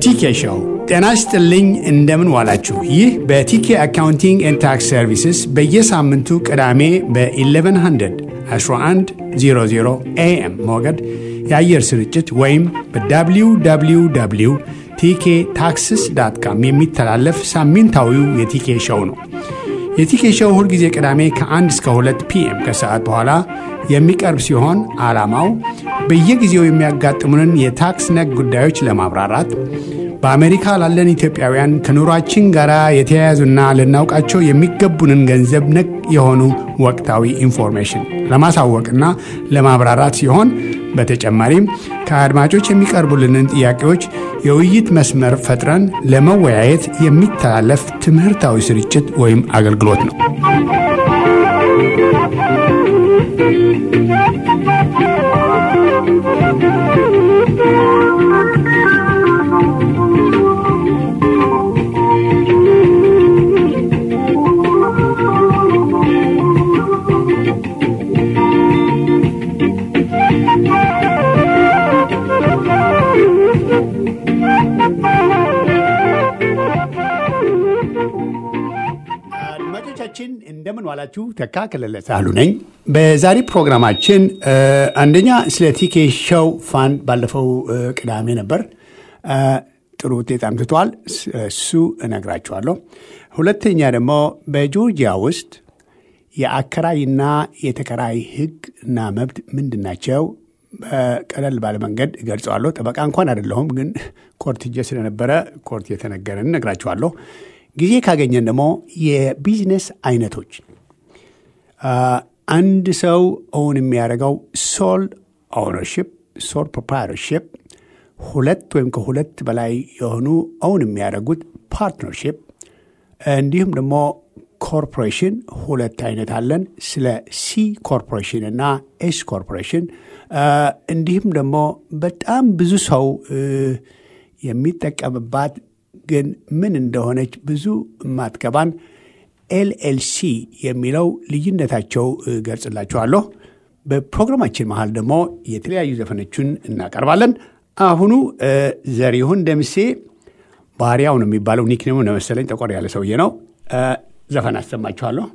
የቲኬ ሾው ጤና ይስጥልኝ። እንደምን ዋላችሁ? ይህ በቲኬ አካውንቲንግ ኤንድ ታክስ ሰርቪስስ በየሳምንቱ ቅዳሜ በ1100 1100 ኤኤም ሞገድ የአየር ስርጭት ወይም በwww ቲኬ ታክስስ ዳት ካም የሚተላለፍ ሳምንታዊው የቲኬ ሾው ነው። የቲኬ ሾው ሁልጊዜ ቅዳሜ ከ1 እስከ 2 ፒኤም ከሰዓት በኋላ የሚቀርብ ሲሆን ዓላማው በየጊዜው የሚያጋጥሙንን የታክስ ነክ ጉዳዮች ለማብራራት በአሜሪካ ላለን ኢትዮጵያውያን ከኑሯችን ጋር የተያያዙና ልናውቃቸው የሚገቡንን ገንዘብ ነክ የሆኑ ወቅታዊ ኢንፎርሜሽን ለማሳወቅና ለማብራራት ሲሆን በተጨማሪም ከአድማጮች የሚቀርቡልንን ጥያቄዎች የውይይት መስመር ፈጥረን ለመወያየት የሚተላለፍ ትምህርታዊ ስርጭት ወይም አገልግሎት ነው። አድማጮቻችን እንደምን ዋላችሁ። ተካ ከለለ ሳህሉ ነኝ። በዛሬ ፕሮግራማችን አንደኛ ስለ ቲኬ ሾው ፋንድ ባለፈው ቅዳሜ ነበር፣ ጥሩ ውጤት አምጥቷል። እሱ እነግራችኋለሁ። ሁለተኛ ደግሞ በጆርጂያ ውስጥ የአከራይና የተከራይ ሕግ እና መብት ምንድን ናቸው? ቀለል ባለ መንገድ እገልጸዋለሁ። ጠበቃ እንኳን አይደለሁም፣ ግን ኮርት ሄጄ ስለነበረ ኮርት የተነገረን እነግራችኋለሁ። ጊዜ ካገኘን ደግሞ የቢዝነስ አይነቶች አንድ ሰው ኦውን የሚያደርገው ሶል ኦውነርሽፕ፣ ሶል ፕሮፕራይተርሽፕ፣ ሁለት ወይም ከሁለት በላይ የሆኑ ኦውን የሚያደርጉት ፓርትነርሽፕ፣ እንዲሁም ደግሞ ኮርፖሬሽን ሁለት አይነት አለን። ስለ ሲ ኮርፖሬሽን እና ኤስ ኮርፖሬሽን እንዲሁም ደግሞ በጣም ብዙ ሰው የሚጠቀምባት ግን ምን እንደሆነች ብዙ የማትገባን ኤልኤልሲ የሚለው ልዩነታቸው ገልጽላችኋለሁ። በፕሮግራማችን መሃል ደግሞ የተለያዩ ዘፈኖችን እናቀርባለን። አሁኑ ዘሪሁን ደምሴ ባሪያው ነው የሚባለው ኒክኔሙ ነው መሰለኝ፣ ጠቆር ያለ ሰውዬ ነው። ዘፈን አሰማችኋለሁ።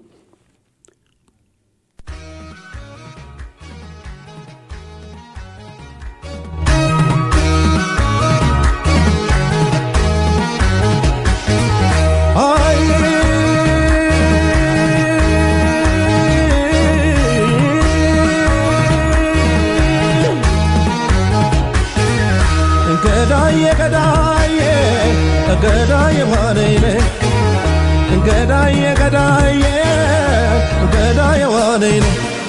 ገዳዬ ገዳዬ ገዳዬ ዋነይነ ገዳዬ ገዳዬ ገዳዬ ዋነይነ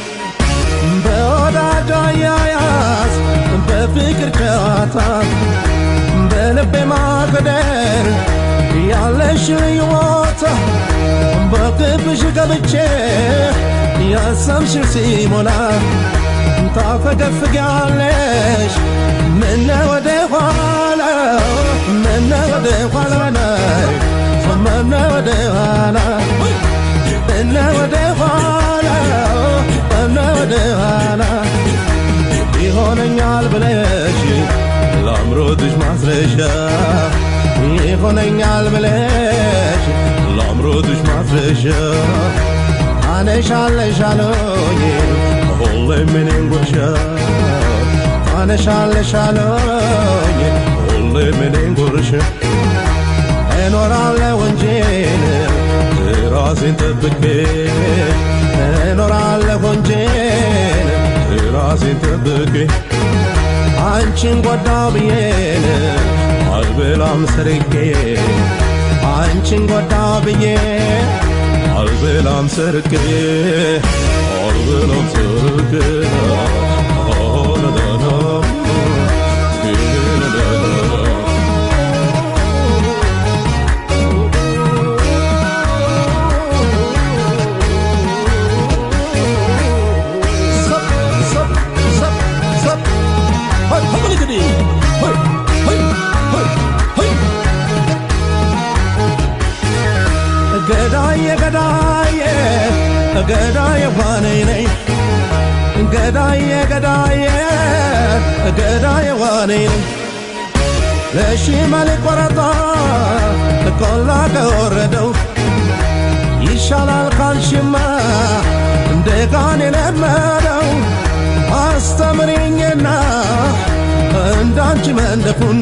በወዳጅ አያያዝ በፍቅር ጨዋታ በልቤ ማገደር ያለሽ ልዩ ቦታ በክብሽ ገብቼ ያሰብሽው ሲሞላ ታፈገፍጊያለሽ ምነ ወደ ኋላ ምነ ወደ ኋላ ናይ ምነ ወደ ኋላ ምነ ወደ ኋላ ምነ ወደ ኋላ ይሆነኛል ብለሽ ለአምሮትሽ ማስረሻ ይሆነኛል ብለሽ ለአምሮትሽ ማስረሻ አነሻለሻለኝ ሁሌም እኔን ጉርሻ ታነሻለሻለኝ ሁሌም እኔን ጉርሻ እኖራለሁ እንጂን ራሴን ጠብቄ እኖራለሁ እንጂን ራሴን ጠብቄ አንቺን ጎዳው ብዬን አልበላም ሰርቄ አንቺን ጎዳው ብዬ አልበላም ሰርቄ አልበላም ሰርቄ ገዳዬ ገዳዬ ገዳዬ ዋነኝ ነኝ ገዳዬ ገዳዬ ገዳዬ ዋነኝ ነኝ ለሺመሌ ቆረጣ ቆላ ከወረደው ይሻላል ካልሽማ እንደ ጋን የለመደው አስተምሪኝና እንዳንቺ መንደፉን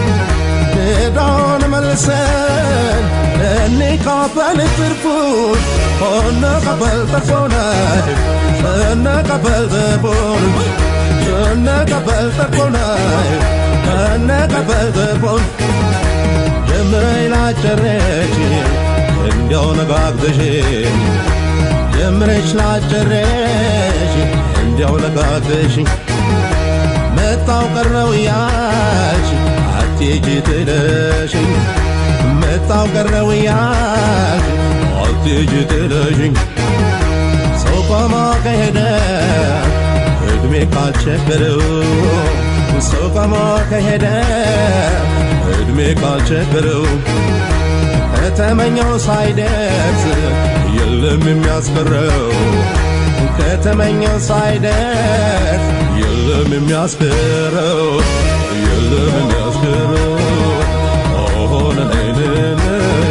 ዕዳውን መልሰን እንካፈል ትርፉን እንቀበል ተርፎን እንቀበል ተርፎን እንቀበል ተርፎን እንቀበል ተርፎን ጀምረኝ ላጨረች እንዲያው ነጋግተሽኝ ጀምረሽ ላጨረሽ እንዲያው ነጋግተሽኝ መጣው ቀረው ያልሽ አትሄጂ ጥለሽኝ መጣው ቀረው ያልሽ አትሄጂ ጥለሽኝ ሰው ቆሞ ከሄደ እድሜ ካልቸገረው ሰው ቆሞ ከሄደ እድሜ ካልቸገረው ከተመኘው ሳይደርስ የለም የሚያስቀረው ከተመኘው ሳይደርስ የለም የሚያስቀረው የለም የሚያስቀረው ኦሆነ ነይነነ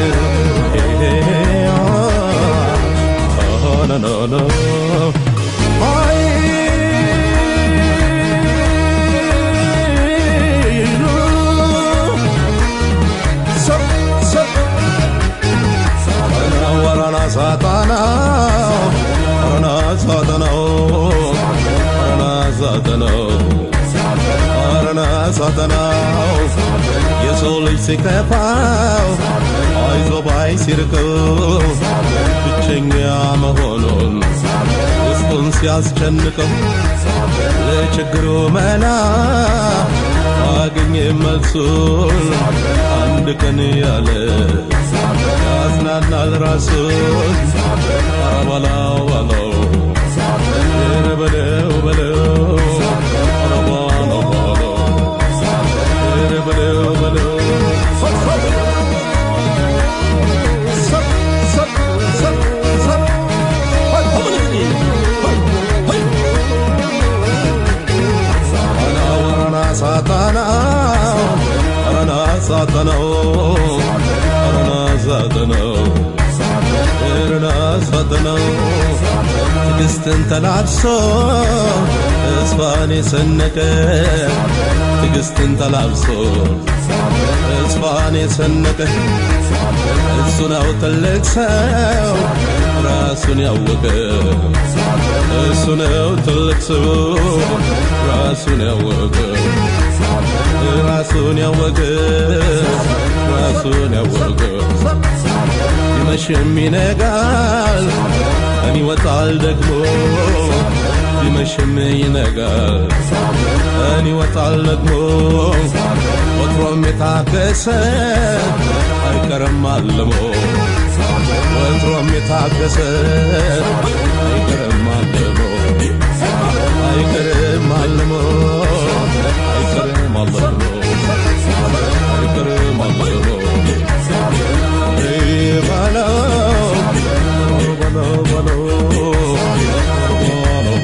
ኦሆነ ኖ አይ ሰብ ሰብ ወረና ሳጣናው ወረና ሳጠናው ወረና ሳጠናው ወረና ሳጠናው የሰው ልጅ ሲከፋው አይዞ ባይ ሲርቀው ብቸኛ መሆኑን ውስጡን ሲያስጨንቀው ለችግሩ መላ አገኘ መልሱን አንድ ቀን ያለ ያዝናናል ራሱን ኧረ በለው በለው ኧረ በለው በለው ኧረ በለው በለው ኧረ በለው በለው ሰብ ሰብ ሰብ ሰብ ወረና ሳጣናው ወረና ሳጣናው ወረና ሳጣናው ወረና ሳጣናው ትዕግስትን ተላብሶ ተስፋን የሰነቀ ትዕግስትን ተላብሶ ተስፋን የሰነቀ እሱ ነው ትልቅ ሰው ራሱን ያወቀ እሱ ነው ትልቅ ሰው ራሱን ያወቀ ራሱን ያወቀ ራሱን ያወቀ ይመሽም ይነጋል ቀን ይወጣል ደግሞ ይመሽም ይነጋል ቀን ይወጣል ደግሞ ወትሮም የታገሰ አይቀርም አልሞ ወትሮም የታገሰ አይቀርም አልሞ አይቀርም አልሞ አይቀርም አልሞ አይቀርም አልሞ በለው በለው በለው በለው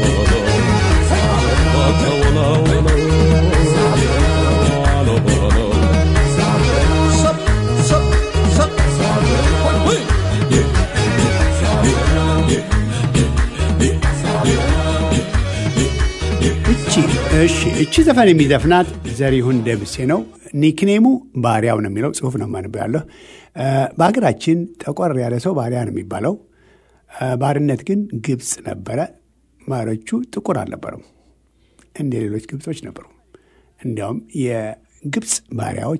እቺ እሺ እቺ ዘፈን የሚዘፍናት ዘሪሁን ደምሴ ነው። ኒክኔሙ ባሪያው ነው የሚለው ጽሁፍ ነው ማንበው ያለሁ። በሀገራችን ጠቆር ያለ ሰው ባሪያ ነው የሚባለው። ባርነት ግን ግብፅ ነበረ። ባሮቹ ጥቁር አልነበረም፣ እንደ ሌሎች ግብጾች ነበሩ። እንዲያውም የግብፅ ባሪያዎች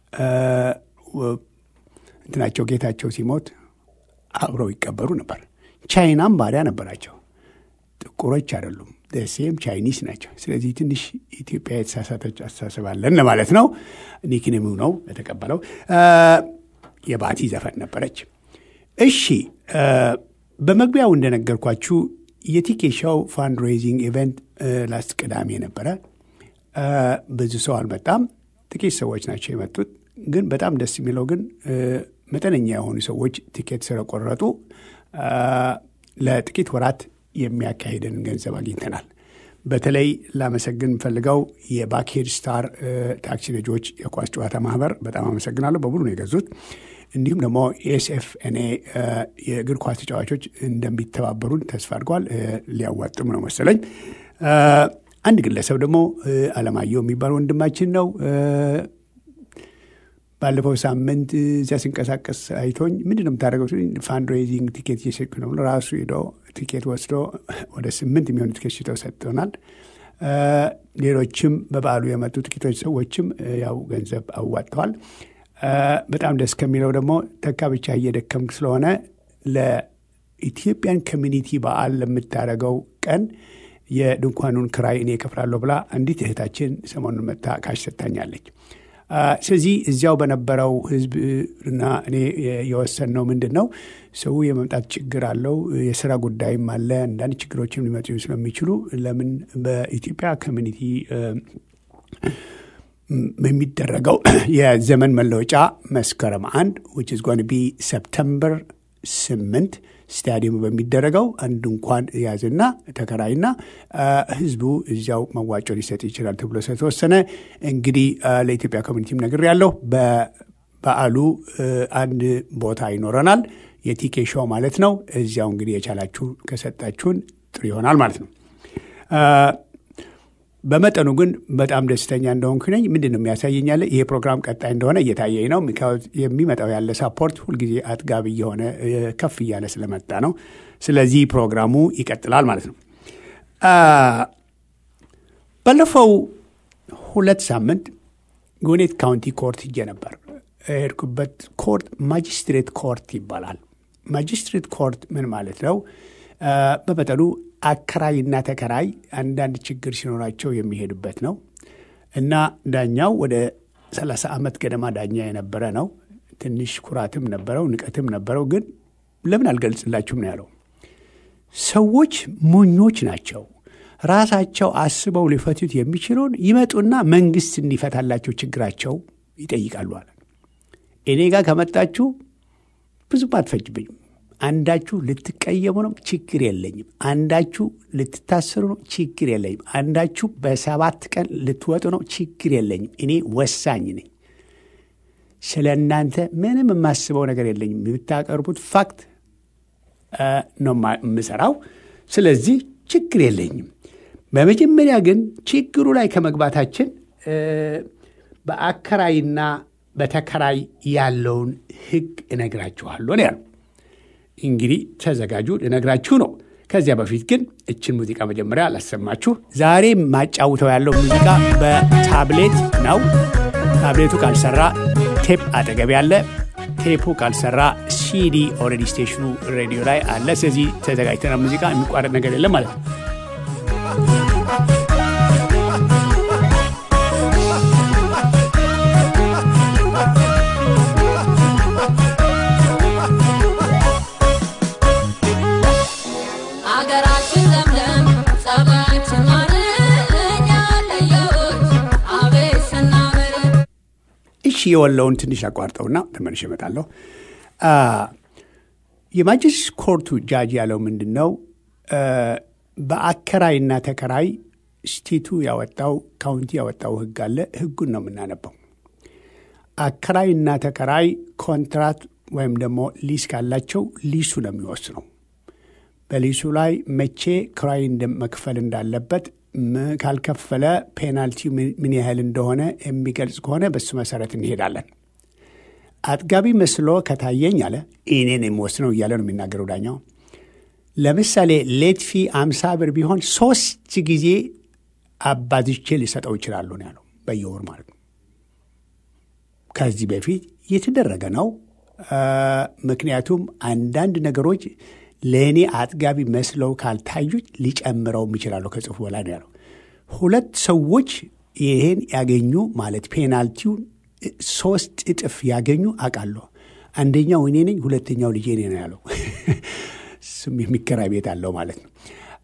እንትናቸው ጌታቸው ሲሞት አብረው ይቀበሩ ነበር። ቻይናም ባሪያ ነበራቸው። ጥቁሮች አይደሉም፣ ደሴም ቻይኒስ ናቸው። ስለዚህ ትንሽ ኢትዮጵያ የተሳሳተች አስተሳሰብ አለን ለማለት ነው። ኒክኔሙ ነው የተቀበለው። የባቲ ዘፈን ነበረች። እሺ በመግቢያው እንደነገርኳችሁ የቲኬሻው ፋንድሬዚንግ ኢቨንት ላስት ቅዳሜ ነበረ። ብዙ ሰው አልመጣም፣ ጥቂት ሰዎች ናቸው የመጡት። ግን በጣም ደስ የሚለው ግን መጠነኛ የሆኑ ሰዎች ቲኬት ስለቆረጡ ለጥቂት ወራት የሚያካሂደን ገንዘብ አግኝተናል። በተለይ ላመሰግን የምፈልገው የባክሄድ ስታር ታክሲ ነጂዎች የኳስ ጨዋታ ማህበር በጣም አመሰግናለሁ። በሙሉ ነው የገዙት። እንዲሁም ደግሞ ኤስኤፍኤንኤ የእግር ኳስ ተጫዋቾች እንደሚተባበሩን ተስፋ አድርገዋል። ሊያዋጥም ነው መሰለኝ። አንድ ግለሰብ ደግሞ አለማየሁ የሚባል ወንድማችን ነው። ባለፈው ሳምንት እዚያ ሲንቀሳቀስ አይቶኝ ምንድን ነው የምታደርገው? ፋንድሬዚንግ ቲኬት እየሸጥኩ ነው ብሎ ራሱ ሄዶ ቲኬት ወስዶ ወደ ስምንት የሚሆኑ ቲኬት ሽጠው ሰጥቶናል። ሌሎችም በበዓሉ የመጡ ጥቂቶች ሰዎችም ያው ገንዘብ አዋጥተዋል። በጣም ደስ ከሚለው ደግሞ ተካ ብቻ እየደከምክ ስለሆነ ለኢትዮጵያን ኮሚኒቲ በዓል ለምታደርገው ቀን የድንኳኑን ክራይ እኔ እከፍላለሁ ብላ አንዲት እህታችን ሰሞኑን መታ ካሽ ሰጥታኛለች። ስለዚህ እዚያው በነበረው ህዝብ እና እኔ የወሰንነው ምንድን ነው ሰው የመምጣት ችግር አለው፣ የስራ ጉዳይም አለ። አንዳንድ ችግሮችም ሊመጡ ስለሚችሉ ለምን በኢትዮጵያ ኮሚኒቲ በሚደረገው የዘመን መለወጫ መስከረም አንድ ዊች ኢዝ ጎን ቢ ሰፕተምበር ስምንት ስታዲየሙ በሚደረገው አንድ እንኳን ያዝና ተከራይና ህዝቡ እዚያው መዋጮ ሊሰጥ ይችላል ተብሎ ስለተወሰነ እንግዲህ ለኢትዮጵያ ኮሚኒቲም ነግር ያለው በበዓሉ አንድ ቦታ ይኖረናል። የቲኬ ሾው ማለት ነው። እዚያው እንግዲህ የቻላችሁ ከሰጣችሁን ጥሩ ይሆናል ማለት ነው። በመጠኑ ግን በጣም ደስተኛ እንደሆንኩ ነኝ። ምንድን ነው የሚያሳየኝ ያለ ይሄ ፕሮግራም ቀጣይ እንደሆነ እየታየኝ ነው። የሚመጣው ያለ ሳፖርት ሁልጊዜ አጥጋቢ እየሆነ ከፍ እያለ ስለመጣ ነው። ስለዚህ ፕሮግራሙ ይቀጥላል ማለት ነው። ባለፈው ሁለት ሳምንት ጉኔት ካውንቲ ኮርት ሂጄ ነበር። የሄድኩበት ኮርት ማጅስትሬት ኮርት ይባላል። ማጅስትሬት ኮርት ምን ማለት ነው? በመጠኑ አከራይና ተከራይ አንዳንድ ችግር ሲኖራቸው የሚሄዱበት ነው እና ዳኛው ወደ 30 ዓመት ገደማ ዳኛ የነበረ ነው። ትንሽ ኩራትም ነበረው፣ ንቀትም ነበረው። ግን ለምን አልገልጽላችሁም ነው ያለው። ሰዎች ሞኞች ናቸው። ራሳቸው አስበው ሊፈቱት የሚችለውን ይመጡና መንግስት እንዲፈታላቸው ችግራቸው ይጠይቃሉ አለ። እኔ ጋር ከመጣችሁ ብዙም አትፈጅብኝም አንዳችሁ ልትቀየሙ ነው፣ ችግር የለኝም። አንዳችሁ ልትታሰሩ ነው፣ ችግር የለኝም። አንዳችሁ በሰባት ቀን ልትወጡ ነው፣ ችግር የለኝም። እኔ ወሳኝ ነኝ። ስለ እናንተ ምንም የማስበው ነገር የለኝም። የምታቀርቡት ፋክት ነው የምሰራው። ስለዚህ ችግር የለኝም። በመጀመሪያ ግን ችግሩ ላይ ከመግባታችን በአከራይና በተከራይ ያለውን ሕግ እነግራችኋለሁ ነው ያለው። እንግዲህ ተዘጋጁ፣ ልነግራችሁ ነው። ከዚያ በፊት ግን እችን ሙዚቃ መጀመሪያ ላሰማችሁ። ዛሬ ማጫውተው ያለው ሙዚቃ በታብሌት ነው። ታብሌቱ ካልሰራ ቴፕ አጠገብ ያለ፣ ቴፑ ካልሰራ ሲዲ ኦልሬዲ ስቴሽኑ ሬዲዮ ላይ አለ። ስለዚህ ተዘጋጅተና ሙዚቃ የሚቋረጥ ነገር የለም ማለት ነው። እሺ የወለውን ትንሽ አቋርጠውና ተመልሼ እመጣለሁ። የማጅስ ኮርቱ ጃጅ ያለው ምንድን ነው? በአከራይና ተከራይ ስቴቱ ያወጣው ካውንቲ ያወጣው ህግ አለ። ህጉን ነው የምናነበው። አከራይና ተከራይ ኮንትራት ወይም ደግሞ ሊስ ካላቸው ሊሱ ነው የሚወስነው። በሊሱ ላይ መቼ ክራይ መክፈል እንዳለበት ካልከፈለ ፔናልቲው ምን ያህል እንደሆነ የሚገልጽ ከሆነ በሱ መሰረት እንሄዳለን። አጥጋቢ መስሎ ከታየኝ አለ እኔን የምወስነው እያለ ነው የሚናገረው ዳኛው። ለምሳሌ ሌት ፊ አምሳ ብር ቢሆን ሶስት ጊዜ አባዝቼ ሊሰጠው ይችላሉ ነው ያለው፣ በየወር ማለት ነው። ከዚህ በፊት የተደረገ ነው። ምክንያቱም አንዳንድ ነገሮች ለእኔ አጥጋቢ መስለው ካልታዩች ሊጨምረውም ይችላሉ ከጽሁፉ በላይ ነው ያለው። ሁለት ሰዎች ይህን ያገኙ ማለት ፔናልቲውን ሶስት እጥፍ ያገኙ አውቃለሁ። አንደኛው እኔ ነኝ፣ ሁለተኛው ልጄ እኔ ነው ያለው። እሱም የሚከራይ ቤት አለው ማለት ነው።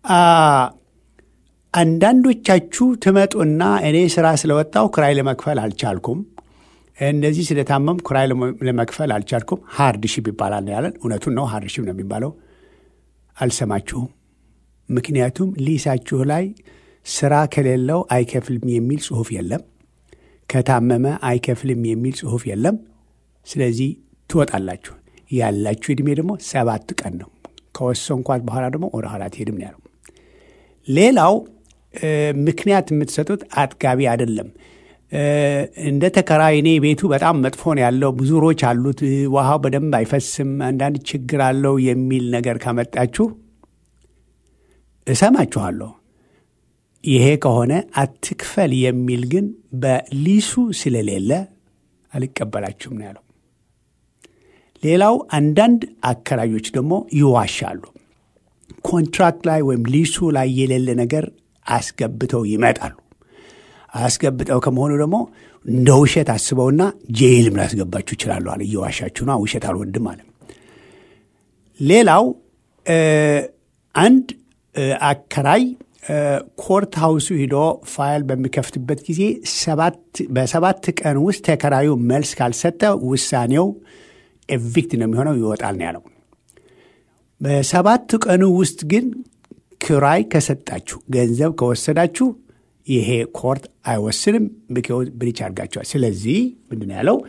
አንዳንዶቻችሁ ትመጡና እኔ ስራ ስለወጣው ክራይ ለመክፈል አልቻልኩም፣ እንደዚህ ስለታመም ክራይ ለመክፈል አልቻልኩም፣ ሃርድሺፕ ይባላል ያለን። እውነቱን ነው፣ ሃርድሺፕ ነው የሚባለው። አልሰማችሁም። ምክንያቱም ሊሳችሁ ላይ ስራ ከሌለው አይከፍልም የሚል ጽሁፍ የለም። ከታመመ አይከፍልም የሚል ጽሁፍ የለም። ስለዚህ ትወጣላችሁ። ያላችሁ ዕድሜ ደግሞ ሰባት ቀን ነው። ከወሰንኳት በኋላ ደግሞ ወደ ኋላ ትሄድም ነው ያለው። ሌላው ምክንያት የምትሰጡት አጥጋቢ አይደለም። እንደ ተከራይ እኔ ቤቱ በጣም መጥፎ ነው ያለው፣ ብዙ ሮች አሉት፣ ውሃው በደንብ አይፈስም፣ አንዳንድ ችግር አለው የሚል ነገር ካመጣችሁ እሰማችኋለሁ። ይሄ ከሆነ አትክፈል የሚል ግን በሊሱ ስለሌለ አልቀበላችሁም ነው ያለው። ሌላው አንዳንድ አከራዮች ደግሞ ይዋሻሉ። ኮንትራክት ላይ ወይም ሊሱ ላይ የሌለ ነገር አስገብተው ይመጣሉ። አስገብተው ከመሆኑ ደግሞ እንደ ውሸት አስበውና ጄይልም ላስገባችሁ ይችላሉ አለ። እየዋሻችሁ ነው፣ ውሸት አልወድም አለ። ሌላው አንድ አከራይ ኮርት ሃውሱ ሂዶ ፋይል በሚከፍትበት ጊዜ በሰባት ቀን ውስጥ ተከራዩ መልስ ካልሰጠ ውሳኔው ኤቪክት ነው የሚሆነው፣ ይወጣል ነው ያለው። በሰባት ቀኑ ውስጥ ግን ክራይ ከሰጣችሁ ገንዘብ ከወሰዳችሁ ይሄ ኮርት አይወስንም፣ ብሪች አድርጋችኋል። ስለዚህ ምንድን ነው ያለው?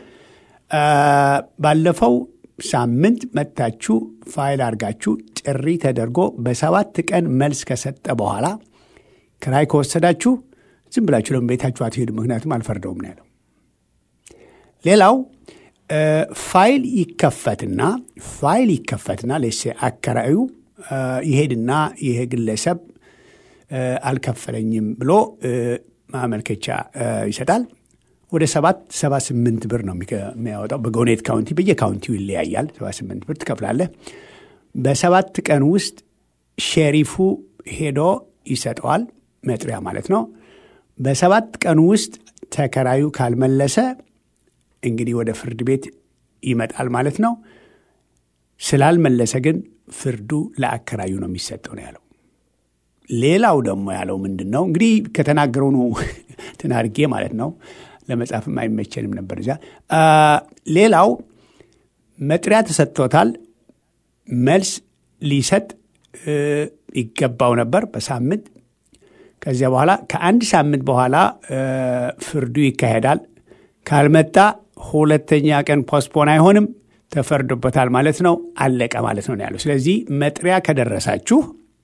ባለፈው ሳምንት መጥታችሁ ፋይል አድርጋችሁ ጥሪ ተደርጎ በሰባት ቀን መልስ ከሰጠ በኋላ ክራይ ከወሰዳችሁ ዝም ብላችሁ ደግሞ ቤታችሁ አትሄዱ፣ ምክንያቱም አልፈርደውም ነው ያለው። ሌላው ፋይል ይከፈትና ፋይል ይከፈትና ሌሴ አከራዩ ይሄድና ይሄ ግለሰብ አልከፈለኝም ብሎ ማመልከቻ ይሰጣል። ወደ ሰባት ሰባ ስምንት ብር ነው የሚያወጣው። በጎኔት ካውንቲ በየካውንቲው ይለያያል። ሰባ ስምንት ብር ትከፍላለህ። በሰባት ቀን ውስጥ ሼሪፉ ሄዶ ይሰጠዋል፣ መጥሪያ ማለት ነው። በሰባት ቀን ውስጥ ተከራዩ ካልመለሰ እንግዲህ ወደ ፍርድ ቤት ይመጣል ማለት ነው። ስላልመለሰ ግን ፍርዱ ለአከራዩ ነው የሚሰጠው ነው ያለው። ሌላው ደግሞ ያለው ምንድን ነው እንግዲህ ከተናገረው ነው ትናርጌ ማለት ነው። ለመጻፍም አይመቸንም ነበር እዚያ። ሌላው መጥሪያ ተሰጥቶታል። መልስ ሊሰጥ ይገባው ነበር በሳምንት ከዚያ በኋላ ከአንድ ሳምንት በኋላ ፍርዱ ይካሄዳል። ካልመጣ ሁለተኛ ቀን ፖስፖን አይሆንም፣ ተፈርዶበታል ማለት ነው። አለቀ ማለት ነው ያለው። ስለዚህ መጥሪያ ከደረሳችሁ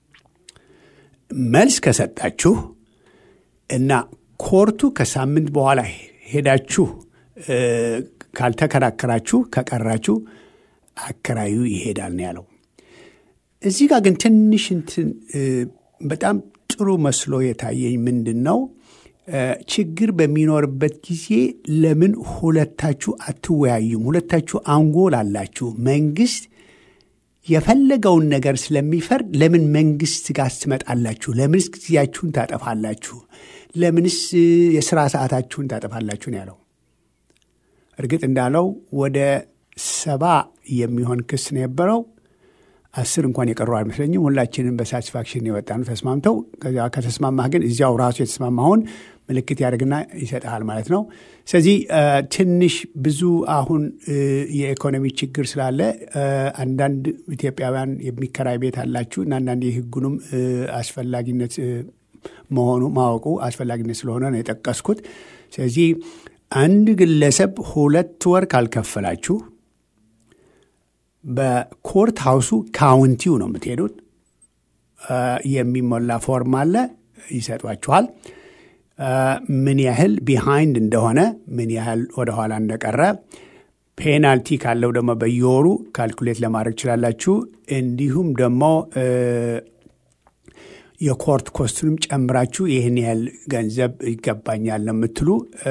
መልስ ከሰጣችሁ እና ኮርቱ ከሳምንት በኋላ ሄዳችሁ ካልተከራከራችሁ ከቀራችሁ አከራዩ ይሄዳል ነው ያለው። እዚህ ጋር ግን ትንሽ እንትን በጣም ጥሩ መስሎ የታየኝ ምንድን ነው ችግር በሚኖርበት ጊዜ ለምን ሁለታችሁ አትወያዩም? ሁለታችሁ አንጎል አላችሁ። መንግስት የፈለገውን ነገር ስለሚፈርድ ለምን መንግስት ጋር ትመጣላችሁ? ለምንስ ጊዜያችሁን ታጠፋላችሁ? ለምንስ የስራ ሰዓታችሁን ታጠፋላችሁ ነው ያለው። እርግጥ እንዳለው ወደ ሰባ የሚሆን ክስ ነው የነበረው። አስር እንኳን የቀሩ አይመስለኝም። ሁላችንም በሳቲስፋክሽን የወጣ ነው ተስማምተው። ከዚያ ከተስማማህ ግን እዚያው ራሱ የተስማማውን ምልክት ያደርግና ይሰጥሃል ማለት ነው። ስለዚህ ትንሽ ብዙ አሁን የኢኮኖሚ ችግር ስላለ አንዳንድ ኢትዮጵያውያን የሚከራይ ቤት አላችሁ እና አንዳንድ የህጉንም አስፈላጊነት መሆኑ ማወቁ አስፈላጊነት ስለሆነ ነው የጠቀስኩት። ስለዚህ አንድ ግለሰብ ሁለት ወር ካልከፈላችሁ በኮርት ሃውሱ ካውንቲው ነው የምትሄዱት። የሚሞላ ፎርም አለ፣ ይሰጧችኋል። ምን ያህል ቢሃይንድ እንደሆነ ምን ያህል ወደኋላ እንደቀረ ፔናልቲ ካለው ደግሞ በየወሩ ካልኩሌት ለማድረግ ትችላላችሁ። እንዲሁም ደግሞ የኮርት ኮስቱንም ጨምራችሁ ይህን ያህል ገንዘብ ይገባኛል ነው የምትሉ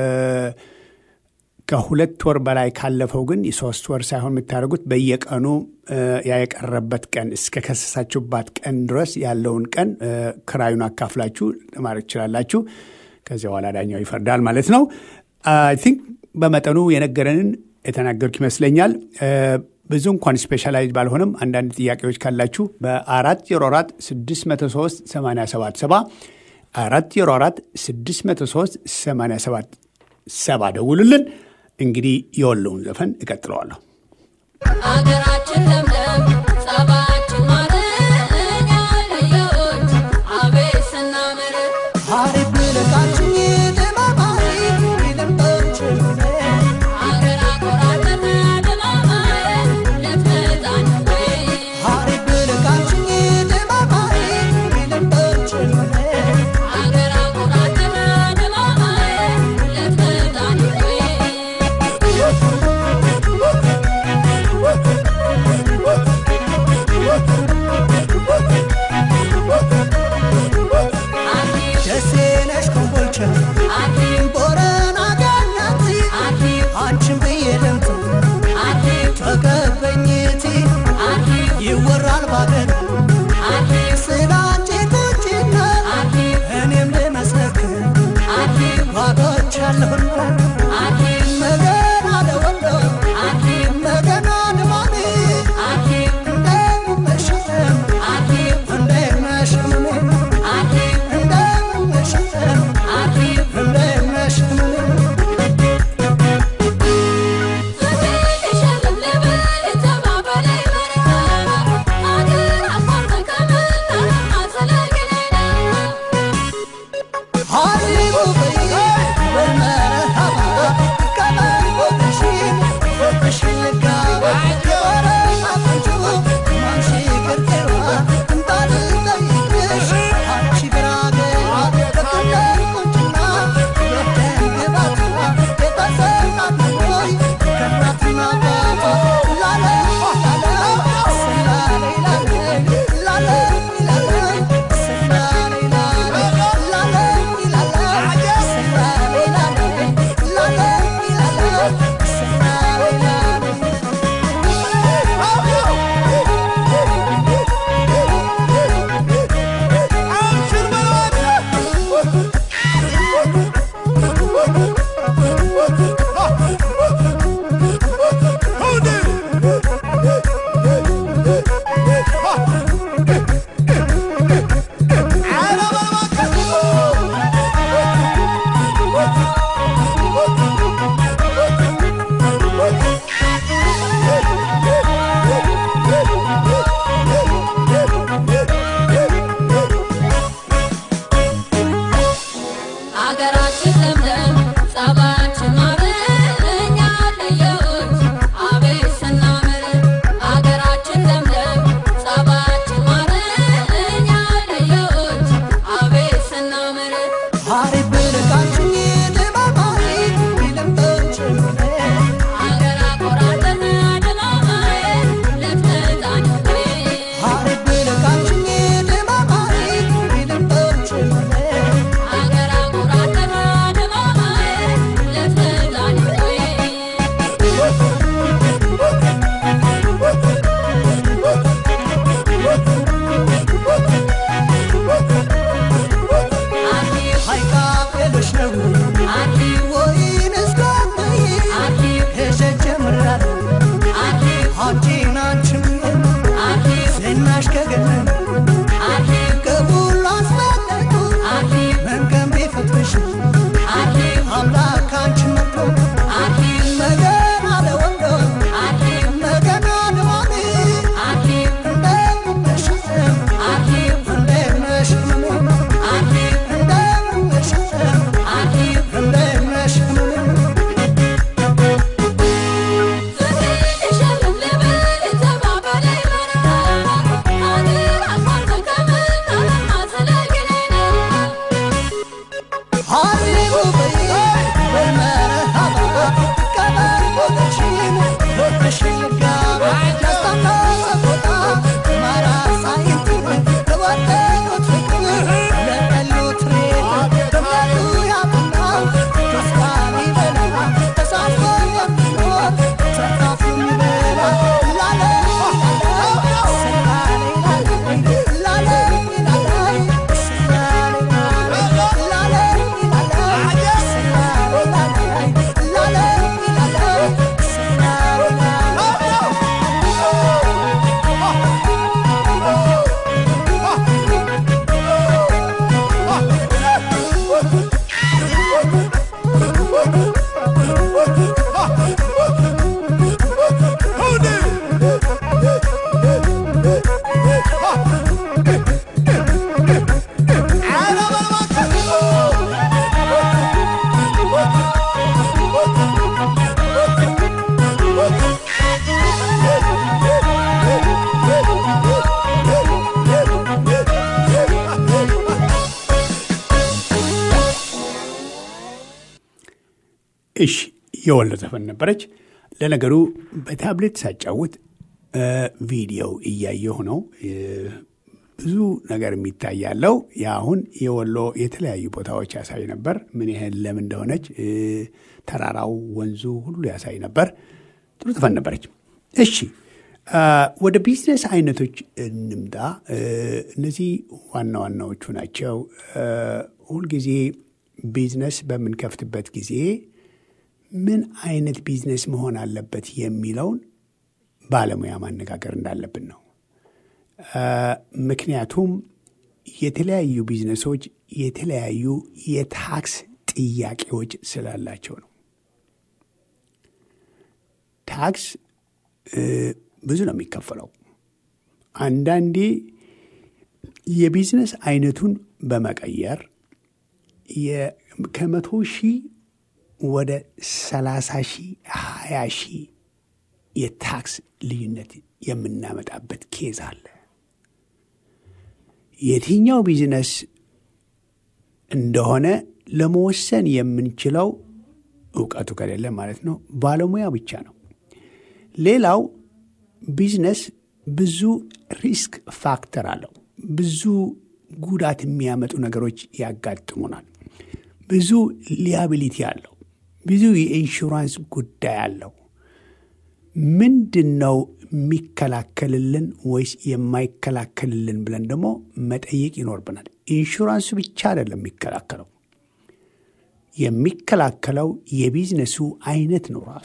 ከሁለት ወር በላይ ካለፈው ግን የሶስት ወር ሳይሆን የምታደርጉት በየቀኑ ያ የቀረበት ቀን እስከ ከሰሳችሁባት ቀን ድረስ ያለውን ቀን ክራዩን አካፍላችሁ ለማድረግ ትችላላችሁ። ከዚያ በኋላ ዳኛው ይፈርዳል ማለት ነው። አይ ቲንክ በመጠኑ የነገረንን የተናገርኩ ይመስለኛል። ብዙ እንኳን ስፔሻላይዝ ባልሆንም አንዳንድ ጥያቄዎች ካላችሁ በአራት ዜሮ አራት ስድስት መቶ ሶስት ሰማንያ ሰባት ሰባ አራት ዜሮ አራት ስድስት መቶ ሶስት ሰማንያ ሰባት ሰባ ደውሉልን። እንግዲህ የወለውን ዘፈን እቀጥለዋለሁ። አገራችን ለምለም ጸባችን ማር እኛ ልጆች አቤት ስናምር እሺ የወሎ ዘፈን ነበረች። ለነገሩ በታብሌት ሳጫውት ቪዲዮ እያየሁ ነው። ብዙ ነገር የሚታይ ያለው የአሁን የወሎ የተለያዩ ቦታዎች ያሳይ ነበር። ምን ያህል ለም እንደሆነች ተራራው፣ ወንዙ ሁሉ ያሳይ ነበር። ጥሩ ዘፈን ነበረች። እሺ ወደ ቢዝነስ አይነቶች እንምጣ። እነዚህ ዋና ዋናዎቹ ናቸው። ሁልጊዜ ቢዝነስ በምንከፍትበት ጊዜ ምን አይነት ቢዝነስ መሆን አለበት የሚለውን ባለሙያ ማነጋገር እንዳለብን ነው። ምክንያቱም የተለያዩ ቢዝነሶች የተለያዩ የታክስ ጥያቄዎች ስላላቸው ነው። ታክስ ብዙ ነው የሚከፈለው። አንዳንዴ የቢዝነስ አይነቱን በመቀየር ከመቶ ሺህ ወደ ሰላሳ ሺህ ሀያ ሺህ የታክስ ልዩነት የምናመጣበት ኬዝ አለ። የትኛው ቢዝነስ እንደሆነ ለመወሰን የምንችለው እውቀቱ ከሌለ ማለት ነው፣ ባለሙያ ብቻ ነው። ሌላው ቢዝነስ ብዙ ሪስክ ፋክተር አለው። ብዙ ጉዳት የሚያመጡ ነገሮች ያጋጥሙናል። ብዙ ሊያቢሊቲ አለው። ብዙ የኢንሹራንስ ጉዳይ አለው። ምንድን ነው የሚከላከልልን ወይስ የማይከላከልልን ብለን ደግሞ መጠየቅ ይኖርብናል። ኢንሹራንሱ ብቻ አይደለም የሚከላከለው፣ የሚከላከለው የቢዝነሱ አይነት ነው ራሱ።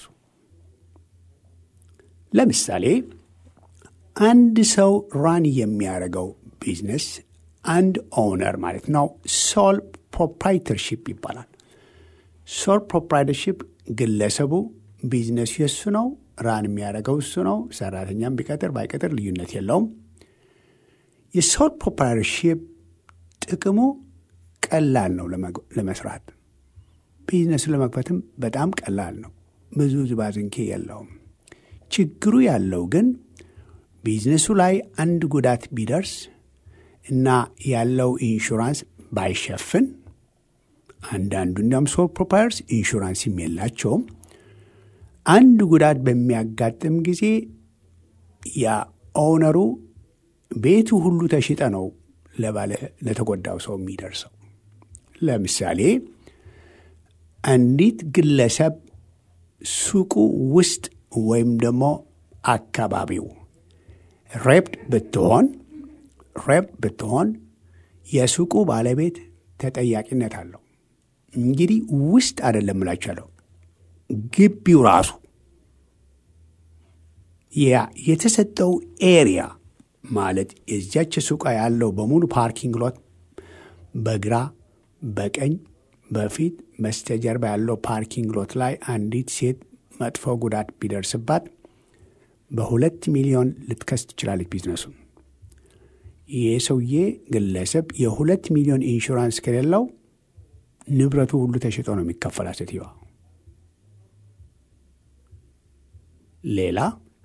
ለምሳሌ አንድ ሰው ራን የሚያደርገው ቢዝነስ አንድ ኦውነር ማለት ነው ሶል ፕሮፕራይተርሺፕ ይባላል። ሶል ፕሮፕራይተርሺፕ ግለሰቡ ቢዝነሱ የሱ ነው፣ ራን የሚያደርገው እሱ ነው። ሰራተኛም ቢቀጥር ባይቀጥር ልዩነት የለውም። የሶል ፕሮፕራይተርሺፕ ጥቅሙ ቀላል ነው ለመስራት፣ ቢዝነሱን ለመክፈትም በጣም ቀላል ነው። ብዙ ዝባዝንኬ የለውም። ችግሩ ያለው ግን ቢዝነሱ ላይ አንድ ጉዳት ቢደርስ እና ያለው ኢንሹራንስ ባይሸፍን አንዳንዱ እንዲያውም ሶል ፕሮፓየርስ ኢንሹራንስም የላቸውም። አንድ ጉዳት በሚያጋጥም ጊዜ ያ ኦውነሩ ቤቱ ሁሉ ተሽጠ ነው ለባለ ለተጎዳው ሰው የሚደርሰው። ለምሳሌ አንዲት ግለሰብ ሱቁ ውስጥ ወይም ደግሞ አካባቢው ሬፕድ ብትሆን ሬፕ ብትሆን የሱቁ ባለቤት ተጠያቂነት አለው። እንግዲህ ውስጥ አይደለም እላችኋለሁ፣ ግቢው ራሱ ያ የተሰጠው ኤሪያ ማለት የዚያች ሱቃ ያለው በሙሉ ፓርኪንግ ሎት በግራ በቀኝ በፊት በስተጀርባ ያለው ፓርኪንግ ሎት ላይ አንዲት ሴት መጥፎ ጉዳት ቢደርስባት በሁለት ሚሊዮን ልትከስ ትችላለች ቢዝነሱን። ይህ ሰውዬ ግለሰብ የሁለት ሚሊዮን ኢንሹራንስ ከሌለው ንብረቱ ሁሉ ተሽጦ ነው የሚከፈላ ሴትዮዋ። ሌላ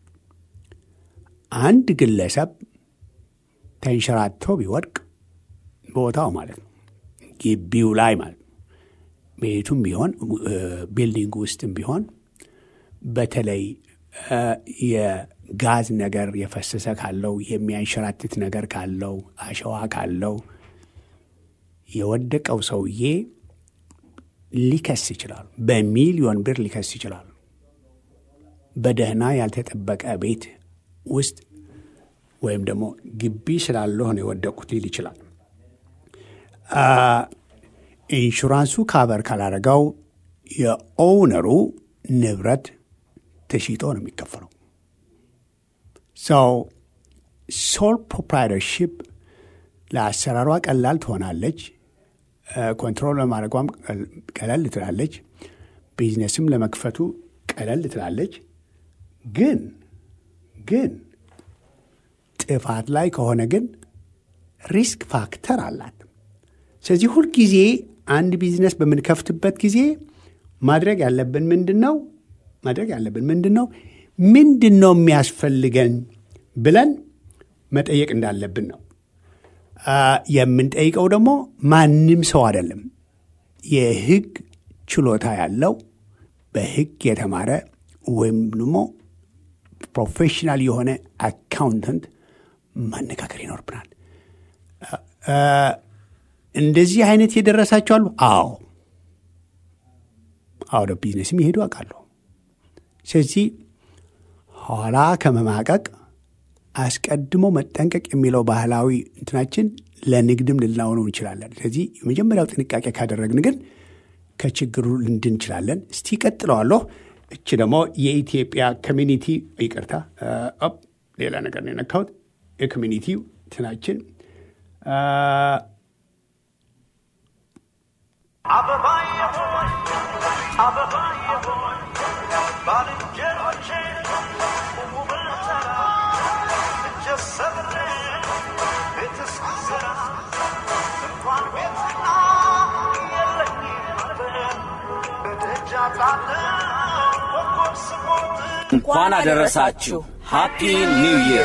አንድ ግለሰብ ተንሸራቶ ቢወድቅ ቦታው ማለት ነው ግቢው ላይ ማለት ነው ቤቱም ቢሆን ቢልዲንግ ውስጥም ቢሆን በተለይ የጋዝ ነገር የፈሰሰ ካለው የሚያንሸራትት ነገር ካለው አሸዋ ካለው የወደቀው ሰውዬ ሊከስ ይችላል። በሚሊዮን ብር ሊከስ ይችላል። በደህና ያልተጠበቀ ቤት ውስጥ ወይም ደግሞ ግቢ ስላለሁ ነው የወደቁት ሊል ይችላል። ኢንሹራንሱ ካቨር ካላረገው የኦውነሩ ንብረት ተሽጦ ነው የሚከፈለው። ሰው ሶል ፕሮፕራይተርሺፕ ለአሰራሯ ቀላል ትሆናለች። ኮንትሮል ለማድረጓም ቀለል ትላለች። ቢዝነስም ለመክፈቱ ቀለል ትላለች። ግን ግን ጥፋት ላይ ከሆነ ግን ሪስክ ፋክተር አላት። ስለዚህ ሁልጊዜ አንድ ቢዝነስ በምንከፍትበት ጊዜ ማድረግ ያለብን ምንድን ነው? ማድረግ ያለብን ምንድን ነው? ምንድን ነው የሚያስፈልገን ብለን መጠየቅ እንዳለብን ነው። የምንጠይቀው ደግሞ ማንም ሰው አይደለም። የሕግ ችሎታ ያለው በሕግ የተማረ ወይም ደግሞ ፕሮፌሽናል የሆነ አካውንተንት ማነጋገር ይኖርብናል። እ፣ እንደዚህ አይነት የደረሳቸው አሉ። አዎ አውደ ቢዝነስም ይሄዱ አውቃለሁ። ስለዚህ ኋላ ከመማቀቅ አስቀድሞ መጠንቀቅ የሚለው ባህላዊ እንትናችን ለንግድም ልናውነው እንችላለን። ስለዚህ የመጀመሪያው ጥንቃቄ ካደረግን ግን ከችግሩ ልንድን እንችላለን። እስቲ ቀጥለዋለሁ። እች ደግሞ የኢትዮጵያ ኮሚኒቲ ይቅርታ፣ እ፣ ኦፕ፣ ሌላ ነገር ነው የነካሁት። የኮሚኒቲው እንትናችን እ፣ አበባዬ ሆይ አበባዬ ሆይ ባልንጀሮቼ ቁሙ ብንሰራ እጀት ሰብሬ ቤት እስክሰራ እንኳን ቤትና የለኝም አልበል በደጃ ጣለ ኮከብ ስሞት እንኳን አደረሳችሁ ሃፒ ኒው ይር።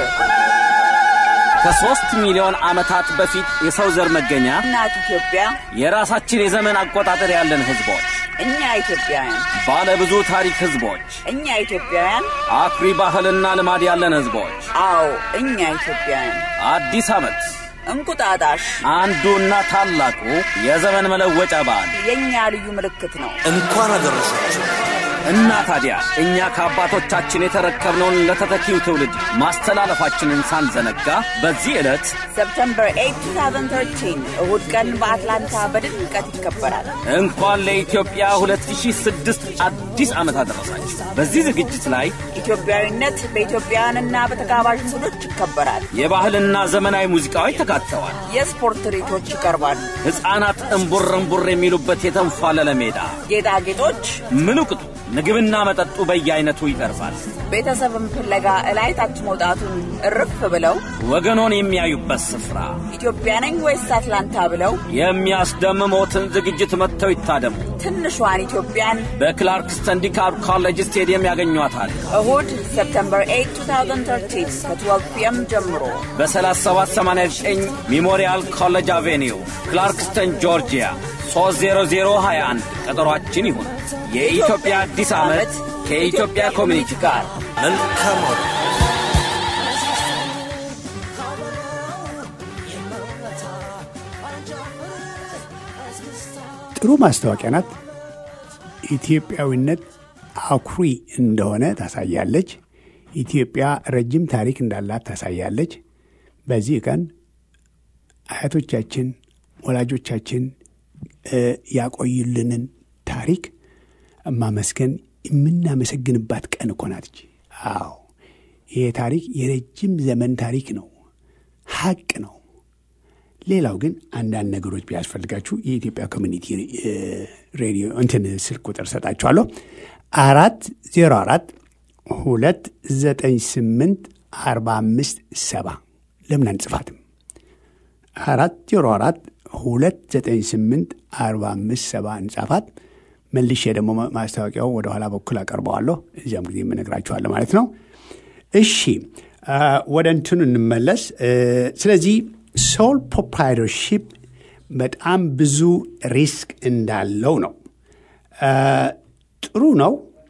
ከሦስት ሚሊዮን ዓመታት በፊት የሰው ዘር መገኛ እናት ኢትዮጵያ የራሳችን የዘመን አቆጣጠር ያለን ሕዝቦች፣ እኛ ኢትዮጵያውያን ባለ ብዙ ታሪክ ሕዝቦች፣ እኛ ኢትዮጵያውያን አኩሪ ባህልና ልማድ ያለን ሕዝቦች አዎ እኛ ኢትዮጵያውያን አዲስ ዓመት እንቁጣጣሽ አንዱና ታላቁ የዘመን መለወጫ በዓል የእኛ ልዩ ምልክት ነው። እንኳን አደረሳችሁ። እና ታዲያ እኛ ከአባቶቻችን የተረከብነውን ለተተኪው ትውልድ ማስተላለፋችንን ሳንዘነጋ በዚህ ዕለት ሰፕተምበር 8 2013 እሁድ ቀን በአትላንታ በድምቀት ይከበራል። እንኳን ለኢትዮጵያ 2006 አዲስ ዓመት አደረሳችሁ። በዚህ ዝግጅት ላይ ኢትዮጵያዊነት በኢትዮጵያውያንና በተጋባዥ እንግዶች ይከበራል። የባህልና ዘመናዊ ሙዚቃዎች ተካተዋል። የስፖርት ትርኢቶች ይቀርባሉ። ሕፃናት እምቡር እምቡር የሚሉበት የተንፏለለ ሜዳ፣ ጌጣጌጦች፣ ምኑ ቅጡ ምግብና መጠጡ በየአይነቱ ይቀርባል። ቤተሰብን ፍለጋ እላይ ታች መውጣቱን እርፍ ብለው ወገኖን የሚያዩበት ስፍራ፣ ኢትዮጵያ ነኝ ወይስ አትላንታ ብለው የሚያስደምሞትን ዝግጅት መጥተው ይታደሙ። ትንሿን ኢትዮጵያን በክላርክስተን ዲካፕ ኮሌጅ ስቴዲየም ያገኟታል። እሁድ ሰፕተምበር 8 2013 ከ12 ፒኤም ጀምሮ በ3789 ሜሞሪያል ኮሌጅ አቬኒው ክላርክስተን ጆርጂያ 30021 ቀጠሯችን ይሁን። የኢትዮጵያ አዲስ ዓመት ከኢትዮጵያ ኮሚኒቲ ጋር መልካም አውደ ጥሩ ማስታወቂያ ናት። ኢትዮጵያዊነት አኩሪ እንደሆነ ታሳያለች። ኢትዮጵያ ረጅም ታሪክ እንዳላት ታሳያለች። በዚህ ቀን አያቶቻችን፣ ወላጆቻችን እ ያቆዩልንን ታሪክ ማመስገን የምናመሰግንባት ቀን እኮ ናት። እቺ። አዎ ይሄ ታሪክ የረጅም ዘመን ታሪክ ነው፣ ሀቅ ነው። ሌላው ግን አንዳንድ ነገሮች ቢያስፈልጋችሁ የኢትዮጵያ ኮሚኒቲ እ ሬዲዮ እንትን ስልክ ቁጥር ሰጣችኋለሁ። አራት ዜሮ አራት ሁለት ዘጠኝ ስምንት አርባ አምስት ሰባ ለምን አንጽፋትም? አራት ዜሮ አራት ሁለት ዘጠኝ ስምንት አርባ አምስት ሰባ እንጻፋት። መልሼ ደግሞ ማስታወቂያው ወደ ኋላ በኩል አቀርበዋለሁ። እዚያም ጊዜ የምነግራችኋለሁ ማለት ነው። እሺ አ፣ ወደ እንትኑ እንመለስ። እ፣ ስለዚህ ሶል ፕሮፕራይተርሺፕ በጣም ብዙ ሪስክ እንዳለው ነው። አ፣ ጥሩ ነው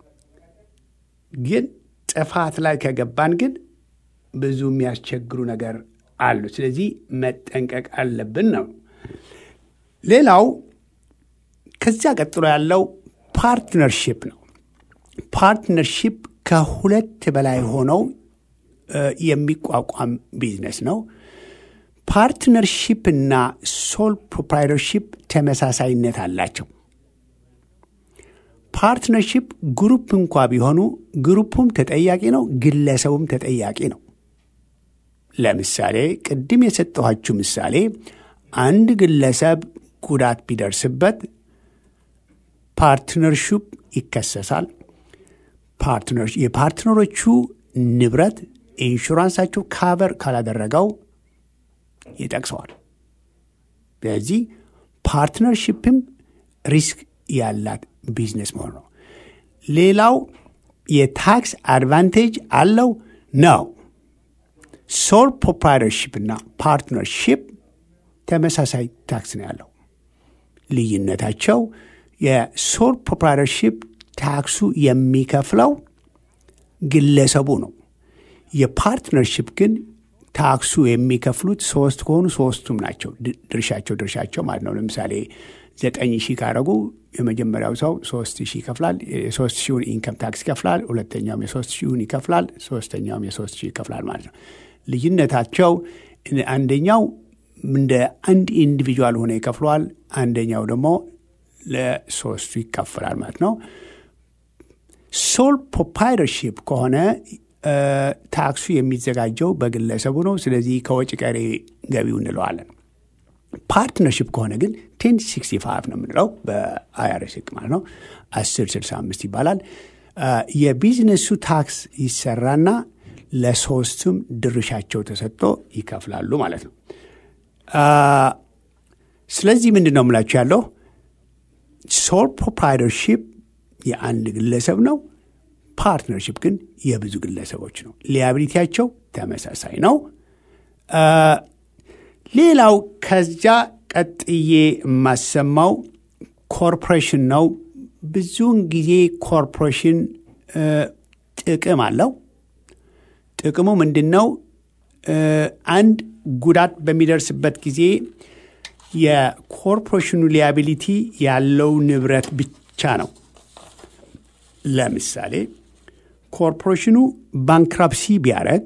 ግን ጥፋት ላይ ከገባን ግን ብዙ የሚያስቸግሩ ነገር አሉ። ስለዚህ መጠንቀቅ አለብን ነው። ሌላው ከዚያ ቀጥሎ ያለው ፓርትነርሺፕ ነው። ፓርትነርሺፕ ከሁለት በላይ ሆነው እ፣ የሚቋቋም ቢዝነስ ነው። ፓርትነርሺፕ እና ሶል ፕሮፕራይተርሺፕ ተመሳሳይነት አላቸው። ፓርትነርሺፕ ግሩፕ እንኳ ቢሆኑ ግሩፑም ተጠያቂ ነው፣ ግለሰቡም ተጠያቂ ነው። ለምሳሌ ቅድም የሰጠኋችሁ ምሳሌ አንድ ግለሰብ ጉዳት ቢደርስበት ፓርትነርሺፕ ይከሰሳል። ፓርትነር የፓርትነሮቹ ንብረት ኢንሹራንሳቸው ካቨር ካላደረገው ይጠቅሰዋል። ስለዚህ ፓርትነርሺፕም ሪስክ ያላት ቢዝነስ መሆን ነው። ሌላው የታክስ አድቫንቴጅ አለው ነው። ሶል ፕሮፕራይተርሺፕ እና ፓርትነርሺፕ ተመሳሳይ ታክስ ነው ያለው። ልዩነታቸው የሶል ፕሮፕራይተርሺፕ ታክሱ የሚከፍለው ግለሰቡ ነው። የፓርትነርሽፕ ግን ታክሱ የሚከፍሉት ሶስት ከሆኑ ሶስቱም ናቸው። ድ- ድርሻቸው ድርሻቸው ማለት ነው። ለምሳሌ ዘጠኝ ሺህ ካረጉ የመጀመሪያው ሰው ሶስት ሺህ ይከፍላል። የሶስት ሺውን ኢንከም ታክስ ይከፍላል። ሁለተኛውም የሶስት ሺውን ይከፍላል። ሶስተኛውም የሶስት ሺህ ይከፍላል ማለት ነው። ልዩነታቸው አንደኛው እንደ አንድ ኢንዲቪጁዋል ሆነ ይከፍለዋል። አንደኛው ደግሞ ለሶስቱ ይከፍላል ማለት ነው። ሶል ፕሮፓይተርሺፕ ከሆነ እ፣ ታክሱ የሚዘጋጀው በግለሰቡ ነው። ስለዚህ ከወጪ ቀሪ ገቢው እንለዋለን። ፓርትነርሽፕ ከሆነ ግን ቴን ሲክስቲ ፋይቭ ነው የምንለው በአይአርኤስ ህግ ማለት ነው። አስር ስልሳ አምስት ይባላል። እ፣ የቢዝነሱ ታክስ ይሰራና ለሶስቱም ድርሻቸው ተሰጥቶ ይከፍላሉ ማለት ነው። እ፣ ስለዚህ ምንድን ነው የምላችሁ ያለው ሶል ፕሮፕራይተርሺፕ የአንድ ግለሰብ ነው። ፓርትነርሺፕ ግን የብዙ ግለሰቦች ነው። ሊያቢሊቲያቸው ተመሳሳይ ነው። አ፣ ሌላው ከዚያ ቀጥዬ የማሰማው ኮርፖሬሽን ነው። ብዙውን ጊዜ ኮርፖሬሽን እ፣ ጥቅም አለው። ጥቅሙ ምንድን ነው? እ፣ አንድ ጉዳት በሚደርስበት ጊዜ የኮርፖሬሽኑ ሊያቢሊቲ ያለው ንብረት ብቻ ነው። ለምሳሌ ኮርፖሬሽኑ ባንክራፕሲ ቢያደረግ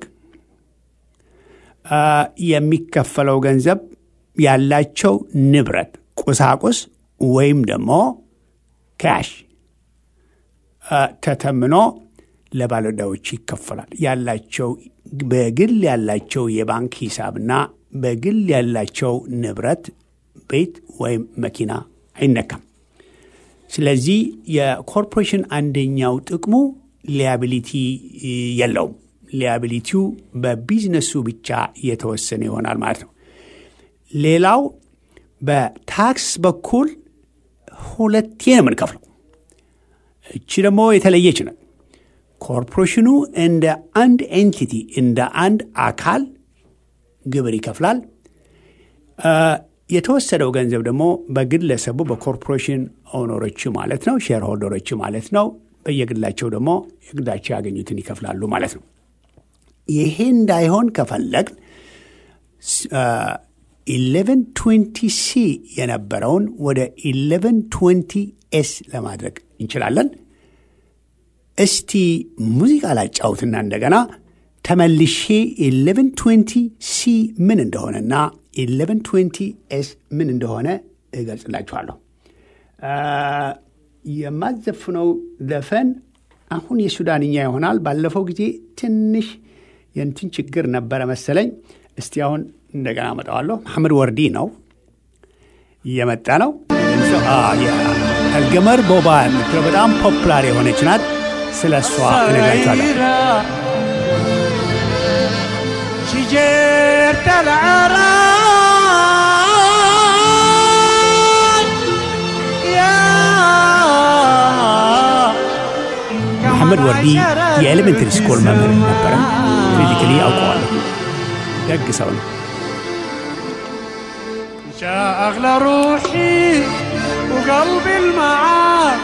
የሚከፈለው ገንዘብ ያላቸው ንብረት ቁሳቁስ ወይም ደግሞ ካሽ አ፣ ተተምኖ ለባለዕዳዎች ይከፈላል። ያላቸው በግል ያላቸው የባንክ ሂሳብና በግል ያላቸው ንብረት ቤት ወይም መኪና አይነካም። ስለዚህ የኮርፖሬሽን አንደኛው ጥቅሙ ሊያቢሊቲ የለውም። ሊያቢሊቲው በቢዝነሱ ብቻ የተወሰነ ይሆናል ማለት ነው። ሌላው በታክስ በኩል ሁለቴ ነው የምንከፍለው። እቺ ደግሞ የተለየች ነው። ኮርፖሬሽኑ እንደ አንድ ኤንቲቲ እንደ አንድ አካል ግብር ይከፍላል። አ፣ የተወሰደው ገንዘብ ደግሞ በግለሰቡ በኮርፖሬሽን ኦነሮች ማለት ነው፣ ሼር ሆልደሮች ማለት ነው። በየግላቸው ደግሞ የግላቸው ያገኙትን ይከፍላሉ ማለት ነው። ይሄ እንዳይሆን ከፈለግን ኢሌቨን ትዌንቲ ሲ የነበረውን ወደ ኢሌቨን ትዌንቲ ኤስ ለማድረግ እንችላለን። እስቲ ሙዚቃ ላጫውትና እንደገና ተመልሼ ኢሌቨን ትዌንቲ ሲ ምን እንደሆነና ኢሌቨን ትዌንቲ ኤስ ምን እንደሆነ እገልጽላችኋለሁ። አ፣ የማዘፍነው ዘፈን አሁን የሱዳንኛ ይሆናል። ባለፈው ጊዜ ትንሽ የእንትን ችግር ነበረ መሰለኝ። እስቲ አሁን እንደገና አመጣዋለሁ። መሐመድ ወርዲ ነው እየመጣ ነው። አልገመር ቦባ የምትለው በጣም ፖፕላር የሆነች ናት። ስለ እሷ እነግራችኋለሁ። شجرت العراق يا መሐመድ ወርዲ የኤሌመንተሪ ስኩል መምህር ነበረ። ፊዚካሊ አውቀዋለሁ። ደግ ሰው ነው። يا أغلى روحي وقلبي المعاك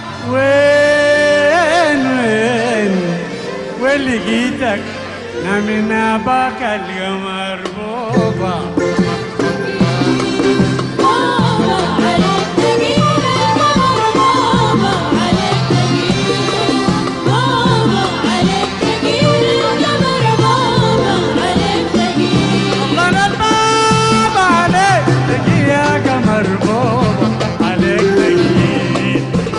وين وين وين لقيتك من أباك القمر بوبا بابا عليك تقيل قمر بابا عليك تقيل بابا عليك تقيل قمر بابا عليك تقيل الله الباب عليك تجي يا قمر بوبا عليك تجي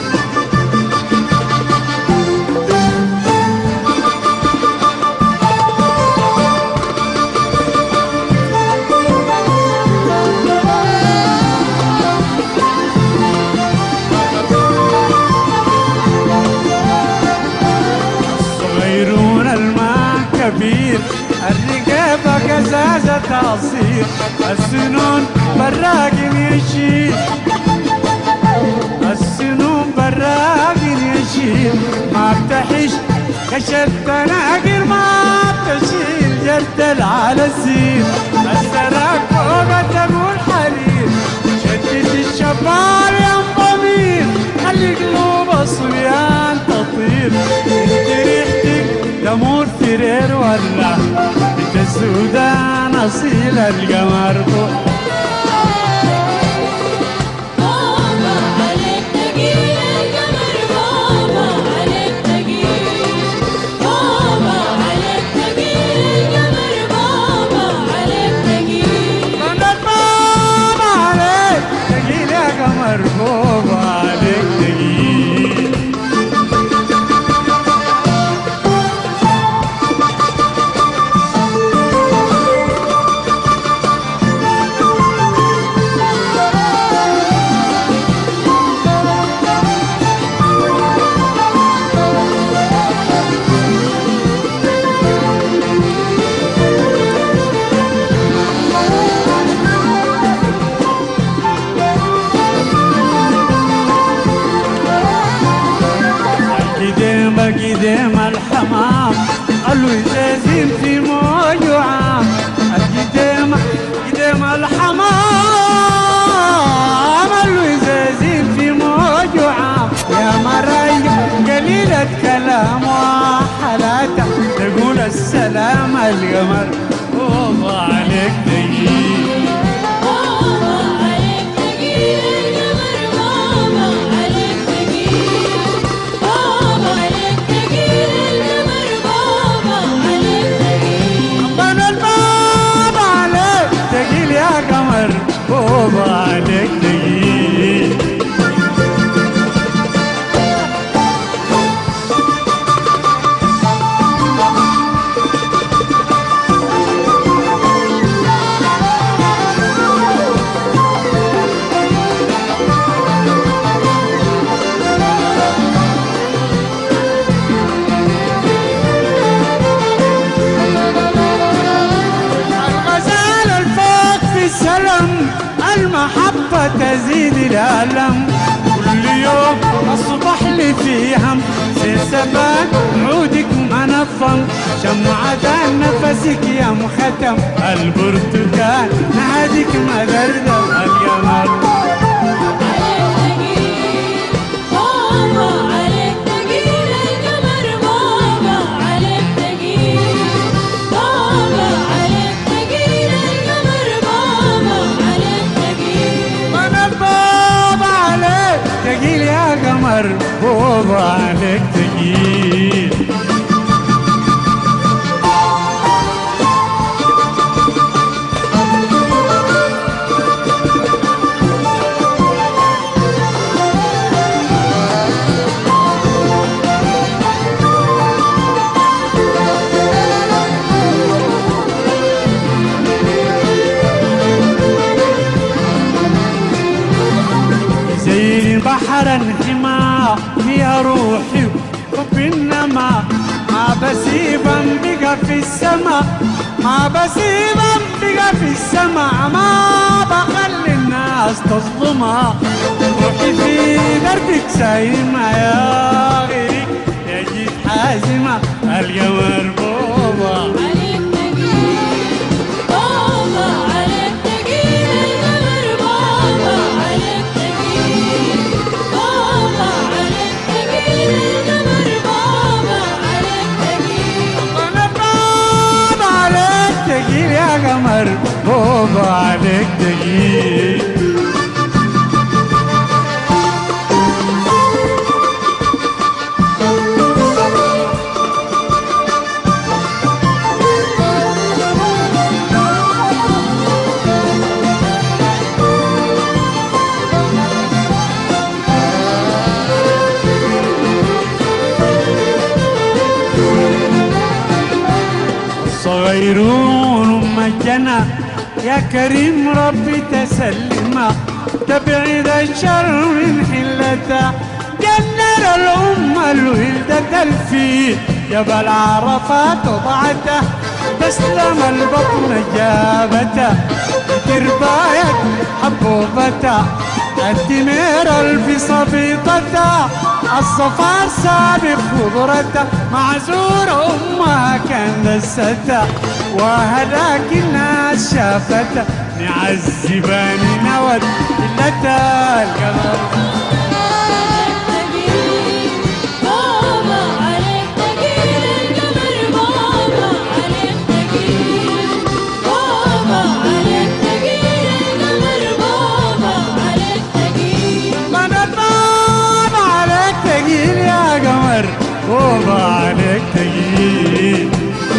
صغيرون الماء كبير الرقابة قزازة عصير السنون براق يشيل السنون براق يشيل ما بتحش كشت تناقر ما بتشيل جردل على الزين السراق فوق تقول حرير شدد الشباب يا ضمير خلي قلوبه صبيان تطير انت ريحتك تمور فرير ولا انت السودان اصيل القمر فوق بابا عليك تقيل القمر بابا عليك تقيل بابا عليك تقيل القمر بابا عليك تقيل من الباب عليك تقيل يا قمر فوق عليك تقيل القديم القديم الحمام قالوا يزازين في موج وعام القديم قديم الحمام قالوا يزازين في موج وعام يا مريم قليلة كلام وحلاته تقول السلام القمر فوق عليك دقيق بابا عليك تقيل القمر بابا عليك تقيل بابا عليك تقيل القمر بابا عليك تقيل من الباب عليك تقيل يا قمر فوق عليك تقيل الغزال الفوق في السلم المحبة تزيد الألم كل يوم أصبح لي في هم سلسبان عودك منظم شمعة نفسك يا مختم البرتقال نهدك مدردم القمر عليك تقيل بابا عليك تقيل القمر بابا عليك تقيل بابا عليك تقيل القمر بابا عليك تقيل من الباب عليك تقيل يا قمر بوب عليك تقيل زي بحر انحمى فيها روحي وحب النما ما بسيبا بقى في السما ما بسيبا بقى في السما ما بخلي الناس تظلمها روحي في دربك سايمة يا غيري يا جيت حازمة القمر بوبا عليك تقيل بابا عليك تقيل القمر بابا عليك تقيل بابا عليك تقيل القمر بابا عليك تقيل انا باب عليك تقيل يا قمر بوبا عليك تقيل الصغيرون مجنا يا كريم ربي تسلما تبعد الشر من حلته جنر الأمة الولدة الفيل جبل عرفات وضعته تسلم البطن جابته ترباية حبوبته الدمير الف صفيطته الصفار سابق خضرته معزور أمها كان دسته وهلاك الناس شافته نعذباني نود إلا القمر عليك تقيل تجيب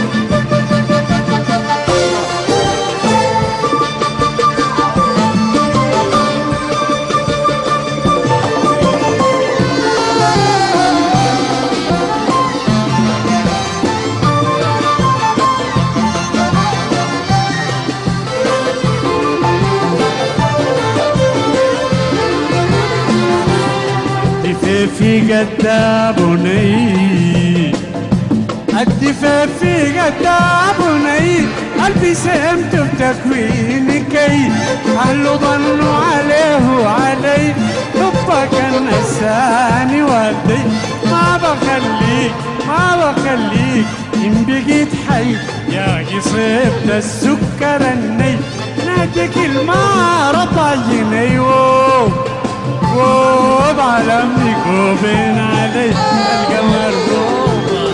في قدابني الدفافي قدابني قلبي سمت بتكوينكي أهله ظنوا عليه وعلي حبك النساني ودي ما بخليك ما بخليك إن بقيت حي يا صبت السكر الني ناديك المار طايني ووو ووب على امك وبين علي القمر بوبا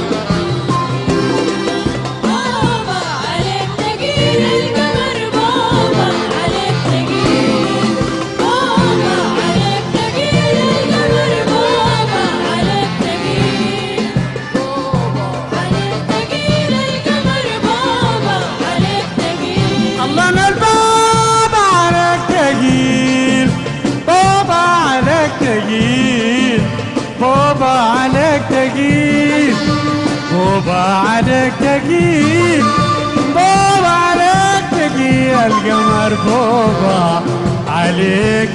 بابا عليك تقيل القمر بابا عليك تقيل بابا عليك تقيل القمر بابا عليك تقيل بابا عليك تقيل القمر بابا عليك تقيل الله انا البابا عليك تقيل بابا عليك تقيل بابا عليك تقيل بابا عليك تقيل بابا عليك تقيل القمر بابا عليك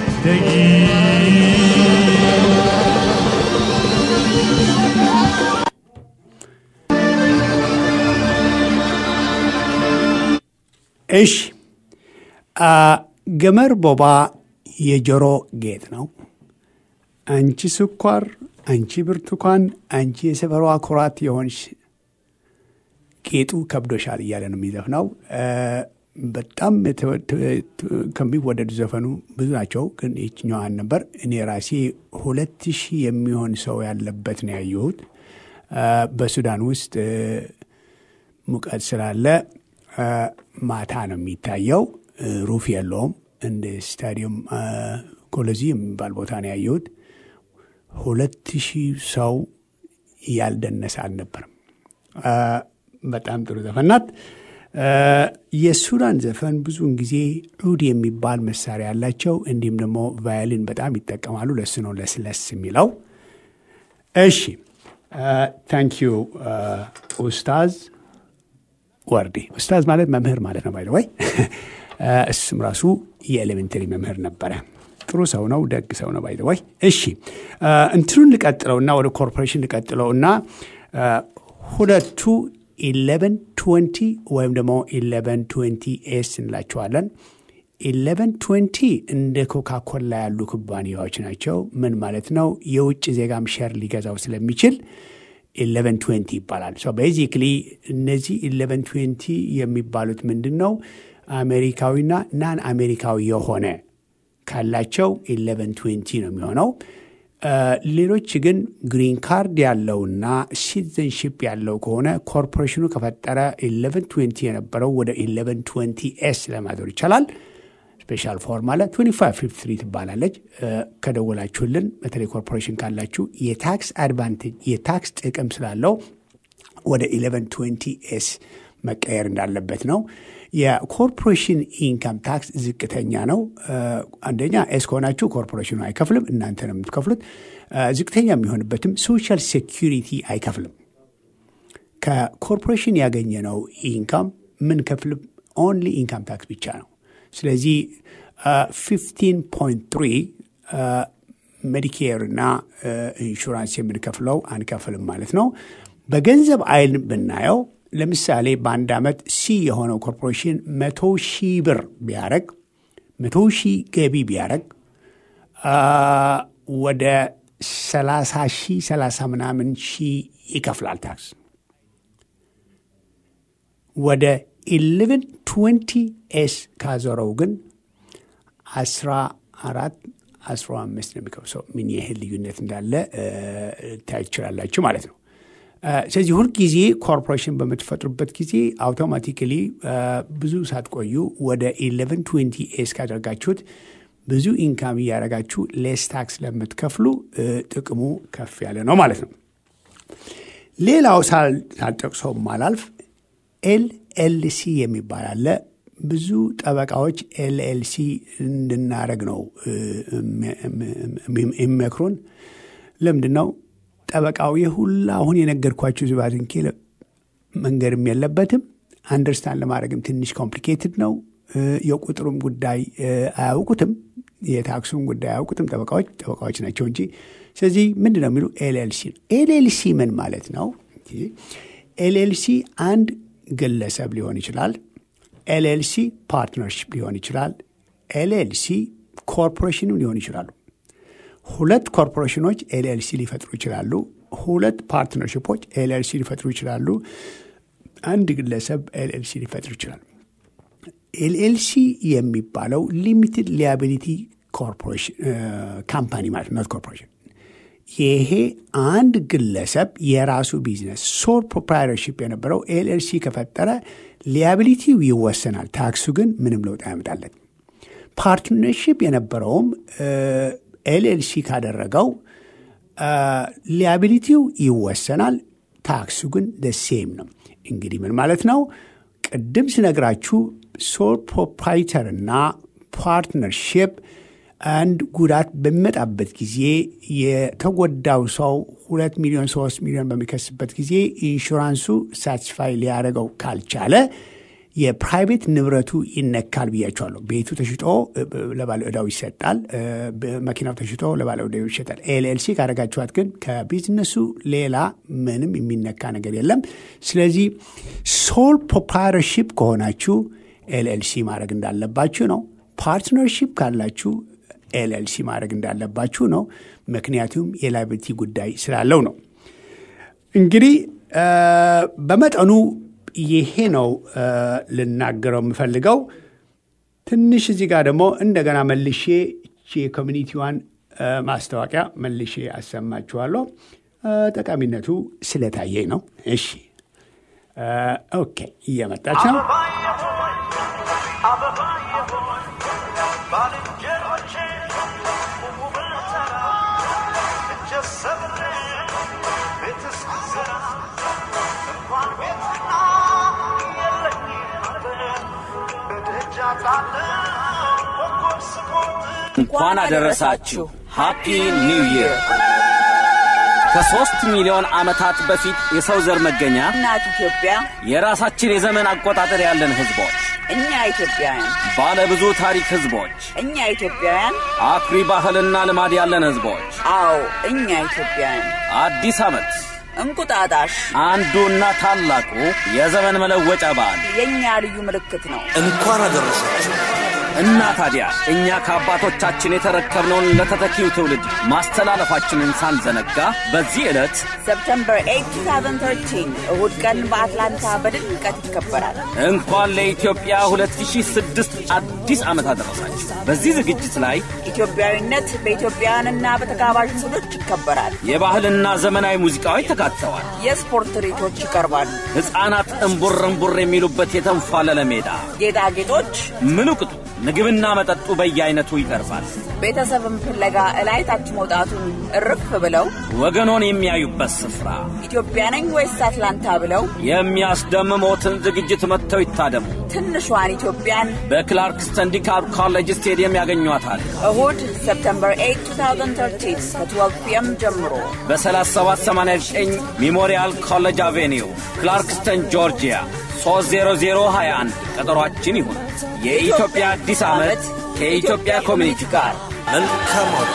تقيل እሺ አ፣ ገመር ቦባ የጆሮ ጌጥ ነው። አንቺ ስኳር፣ አንቺ ብርቱካን፣ አንቺ የሰፈሯ ኩራት የሆንሽ ጌጡ ከብዶሻል እያለ ነው የሚዘፍነው። አ፣ በጣም የተወ- ተ- ከሚወደዱ ዘፈኑ ብዙ ናቸው፣ ግን ይችኛዋን ነበር እኔ ራሴ ሁለት ሺህ የሚሆን ሰው ያለበት ነው ያየሁት አ፣ በሱዳን ውስጥ እ፣ ሙቀት ስላለ አ፣ ማታ ነው የሚታየው። እ፣ ሩፍ የለውም። እንደ ስታዲየም አ፣ ኮሎዚ የሚባል ቦታ ነው ያየሁት። ሁለት ሺህ ሰው ያልደነሰ አልነበርም። አ፣ በጣም ጥሩ ዘፈን ናት። አ፣ የሱዳን ዘፈን ብዙውን ጊዜ ዑድ የሚባል መሳሪያ ያላቸው እንዲሁም ደግሞ ቫዮሊን በጣም ይጠቀማሉ። ለሱ ነው ለስለስ የሚለው። እሺ ታንክ ዩ ኡስታዝ ወርዴ ኡስታዝ ማለት መምህር ማለት ነው። ባይ ወይ እሱም ራሱ የኤሌሜንተሪ መምህር ነበረ። ጥሩ ሰው ነው፣ ደግ ሰው ነው። ባይ ወይ እሺ አ፣ እንትኑን ልቀጥለውና ወደ ኮርፖሬሽን ልቀጥለውና አ፣ ሁለቱ ኢሌቨን ትወንቲ ወይም ደግሞ ኢሌቨን ትወንቲ ኤስ እንላቸዋለን። ኢሌቨን ትወንቲ እንደ ኮካኮላ ያሉ ኩባንያዎች ናቸው። ምን ማለት ነው? የውጭ ዜጋም ሸር ሊገዛው ስለሚችል ኢሌቨን ትዌንቲ ይባላል። ሶ ቤዚክሊ እነዚህ ኢሌቨን ትዌንቲ የሚባሉት ምንድን ነው? አሜሪካዊና ናን አሜሪካዊ የሆነ ካላቸው ኢሌቨን ትዌንቲ ነው የሚሆነው። አ፣ ሌሎች ግን ግሪን ካርድ ያለውና ሲቲዘንሽፕ ያለው ከሆነ ኮርፖሬሽኑ ከፈጠረ ኢሌቨን ትዌንቲ የነበረው ወደ ኢሌቨን ትዌንቲ ኤስ ለማዞር ይቻላል። ስፔሻል ፎርም አለ 2553 ትባላለች። እ፣ ከደወላችሁልን በተለይ ኮርፖሬሽን ካላችሁ የታክስ አድቫንቴጅ የታክስ ጥቅም ስላለው ወደ 1120 ኤስ መቀየር እንዳለበት ነው። የኮርፖሬሽን ኢንካም ታክስ ዝቅተኛ ነው። እ፣ አንደኛ ኤስ ከሆናችሁ ኮርፖሬሽኑ አይከፍልም፣ እናንተ ነው የምትከፍሉት። እ፣ ዝቅተኛ የሚሆንበትም ሶሻል ሴኪሪቲ አይከፍልም። ከኮርፖሬሽን ያገኘነው ኢንካም ምን ከፍል ኦንሊ ኢንካም ታክስ ብቻ ነው። ስለዚህ 15.3 ሜዲኬር እና ኢንሹራንስ የምንከፍለው አንከፍልም ማለት ነው። በገንዘብ አይን ብናየው ለምሳሌ በአንድ ዓመት ሲ የሆነው ኮርፖሬሽን መቶ ሺህ ብር ቢያረግ መቶ ሺህ ገቢ ቢያረግ አ፣ ወደ 30 ሺህ 30 ምናምን ሺህ ይከፍላል ታክስ ወደ 1120 ኤስ ካዞረው ግን 14 15 ነው የሚከብሰው። ምን ያህል ልዩነት እንዳለ እ፣ ልታይ ትችላላችሁ ማለት ነው። እ፣ ስለዚህ ሁልጊዜ ኮርፖሬሽን በምትፈጥሩበት ጊዜ አውቶማቲካሊ ብዙ ሳትቆዩ ወደ 1120 ኤስ ካደረጋችሁት ብዙ ኢንካም እያደረጋችሁ ሌስ ታክስ ለምትከፍሉ እ፣ ጥቅሙ ከፍ ያለ ነው ማለት ነው። ሌላው ሳል- ሳልጠቅሰው ማላልፍ ኤልኤልሲ የሚባል አለ። ብዙ ጠበቃዎች ኤልኤልሲ እንድናደረግ ነው እ፣ እም- እም- የሚመክሩን። ለምንድን ነው ጠበቃው የሁላ አሁን የነገርኳችሁ ዝባዝንኬ ለ- መንገድም የለበትም። አንደርስታንድ ለማድረግም ትንሽ ኮምፕሊኬትድ ነው። እ፣ የቁጥሩም ጉዳይ እ፣ አያውቁትም። የታክሱም ጉዳይ አያውቁትም። ጠበቃዎች ጠበቃዎች ናቸው እንጂ። ስለዚህ ምንድን ነው የሚሉ ኤልኤልሲ ነው። ኤልኤልሲ ምን ማለት ነው? ኤልኤልሲ አንድ ግለሰብ ሊሆን ይችላል። ኤልኤልሲ ፓርትነርሽፕ ሊሆን ይችላል። ኤልኤልሲ ኮርፖሬሽንም ሊሆን ይችላሉ። ሁለት ኮርፖሬሽኖች ኤልኤልሲ ሊፈጥሩ ይችላሉ። ሁለት ፓርትነርሽፖች ኤልኤልሲ ሊፈጥሩ ይችላሉ። አንድ ግለሰብ ኤልኤልሲ ሊፈጥሩ ይችላል። ኤልኤልሲ የሚባለው ሊሚትድ ሊያቢሊቲ ኮርፖሬሽን ካምፓኒ ማለት ነው፣ ኮርፖሬሽን። ይሄ አንድ ግለሰብ የራሱ ቢዝነስ ሶል ፕሮፕራይተርሺፕ የነበረው ኤልኤልሲ ከፈጠረ ሊያቢሊቲው ይወሰናል። ታክሱ ግን ምንም ለውጥ አያመጣለት። ፓርትነርሺፕ የነበረውም ኤልኤልሲ ካደረገው ሊያቢሊቲው ይወሰናል። ታክሱ ግን ደሴም ነው። እንግዲህ ምን ማለት ነው? ቅድም ስነግራችሁ ሶል ፕሮፕራይተር እና ፓርትነርሺፕ አንድ ጉዳት በሚመጣበት ጊዜ የተጎዳው ሰው ሁለት ሚሊዮን ሶስት ሚሊዮን በሚከስበት ጊዜ ኢንሹራንሱ ሳቲስፋይ ሊያደርገው ካልቻለ የፕራይቬት ንብረቱ ይነካል ብያቸዋለሁ። ቤቱ ተሽጦ ለባለ ዕዳው ይሰጣል። መኪናው ተሽጦ ለባለ ዕዳው ይሸጣል። ኤልኤልሲ ካደረጋችኋት ግን ከቢዝነሱ ሌላ ምንም የሚነካ ነገር የለም። ስለዚህ ሶል ፕሮፕራይተርሺፕ ከሆናችሁ ኤልኤልሲ ማድረግ እንዳለባችሁ ነው። ፓርትነርሺፕ ካላችሁ ኤልኤልሲ ማድረግ እንዳለባችሁ ነው። ምክንያቱም የላይብቲ ጉዳይ ስላለው ነው። እንግዲህ በመጠኑ ይሄ ነው ልናገረው የምፈልገው። ትንሽ እዚህ ጋር ደግሞ እንደገና መልሼ የኮሚኒቲዋን ማስታወቂያ መልሼ አሰማችኋለሁ። ጠቃሚነቱ ስለታየኝ ነው። እሺ፣ ኦኬ፣ እየመጣች ነው። እንኳን አደረሳችሁ። ሃፒ ኒው ይር። ከሦስት ሚሊዮን ዓመታት በፊት የሰው ዘር መገኛ እናት ኢትዮጵያ የራሳችን የዘመን አቆጣጠር ያለን ሕዝቦች፣ እኛ ኢትዮጵያውያን ባለ ብዙ ታሪክ ሕዝቦች፣ እኛ ኢትዮጵያውያን አኩሪ ባህልና ልማድ ያለን ሕዝቦች አዎ እኛ ኢትዮጵያውያን አዲስ ዓመት እንቁጣጣሽ አንዱና ታላቁ የዘመን መለወጫ በዓል የእኛ ልዩ ምልክት ነው። እንኳን አደረሳችሁ። እና ታዲያ እኛ ከአባቶቻችን የተረከብነውን ለተተኪው ትውልድ ማስተላለፋችንን ሳንዘነጋ በዚህ ዕለት ሰፕተምበር 8 2013 እሁድ ቀን በአትላንታ በድምቀት ይከበራል። እንኳን ለኢትዮጵያ 2006 አዲስ ዓመት አደረሳችሁ። በዚህ ዝግጅት ላይ ኢትዮጵያዊነት በኢትዮጵያውያንና በተጋባዥ እንግዶች ይከበራል። የባህልና ዘመናዊ ሙዚቃዎች ተካተዋል። የስፖርት ትርኢቶች ይቀርባሉ። ሕፃናት እምቡር እምቡር የሚሉበት የተንፏለለ ሜዳ፣ ጌጣጌጦች፣ ምሉቅጡ ምግብና መጠጡ በየአይነቱ ይቀርባል። ቤተሰብን ፍለጋ እላይ ታች መውጣቱን እርፍ ብለው ወገኖን የሚያዩበት ስፍራ፣ ኢትዮጵያ ነኝ ወይስ አትላንታ ብለው የሚያስደምሞትን ዝግጅት መጥተው ይታደሙ። ትንሿን ኢትዮጵያን በክላርክስተን ዲካፕ ኮሌጅ ስቴዲየም ያገኟታል። እሁድ ሰፕተምበር 8 2013 ከ12 ፒኤም ጀምሮ በ3789 ሜሞሪያል ኮሌጅ አቬኒው ክላርክስተን ጆርጂያ 30021 ቀጠሯችን ይሁን። የኢትዮጵያ አዲስ ዓመት ከኢትዮጵያ ኮሚኒቲ ጋር መልካም አውደ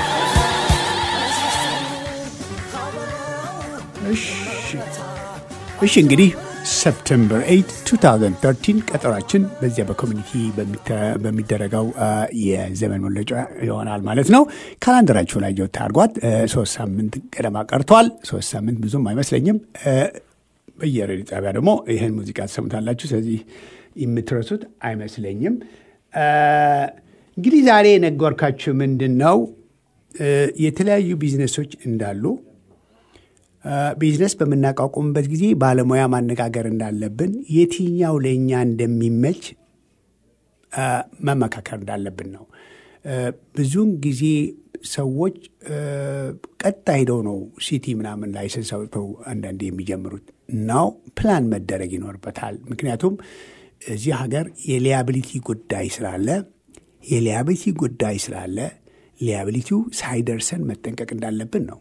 እሺ እንግዲህ ሰፕተምበር 8 2013 ቀጠሯችን በዚያ በኮሚኒቲ በሚደረገው የዘመን መለጫ ይሆናል ማለት ነው። ካላንደራችሁ ላይ ጆት አድርጓት። ሶስት ሳምንት ገደማ ቀርቷል። ሶስት ሳምንት ብዙም አይመስለኝም። በየሬዲዮ ጣቢያ ደግሞ ይህን ሙዚቃ ትሰሙታላችሁ። ስለዚህ የምትረሱት አይመስለኝም። እንግዲህ ዛሬ የነገርኳችሁ ምንድን ነው የተለያዩ ቢዝነሶች እንዳሉ ቢዝነስ በምናቋቁምበት ጊዜ ባለሙያ ማነጋገር እንዳለብን፣ የትኛው ለእኛ እንደሚመች መመካከር እንዳለብን ነው። ብዙውን ጊዜ ሰዎች ቀጣ ሄደው ነው ሲቲ ምናምን ላይሰንስ አውጥተው አንዳንዴ የሚጀምሩት ናው ፕላን መደረግ ይኖርበታል። ምክንያቱም እዚህ ሀገር የሊያቢሊቲ ጉዳይ ስላለ የሊያቢሊቲ ጉዳይ ስላለ ሊያቢሊቲው ሳይደርሰን መጠንቀቅ እንዳለብን ነው።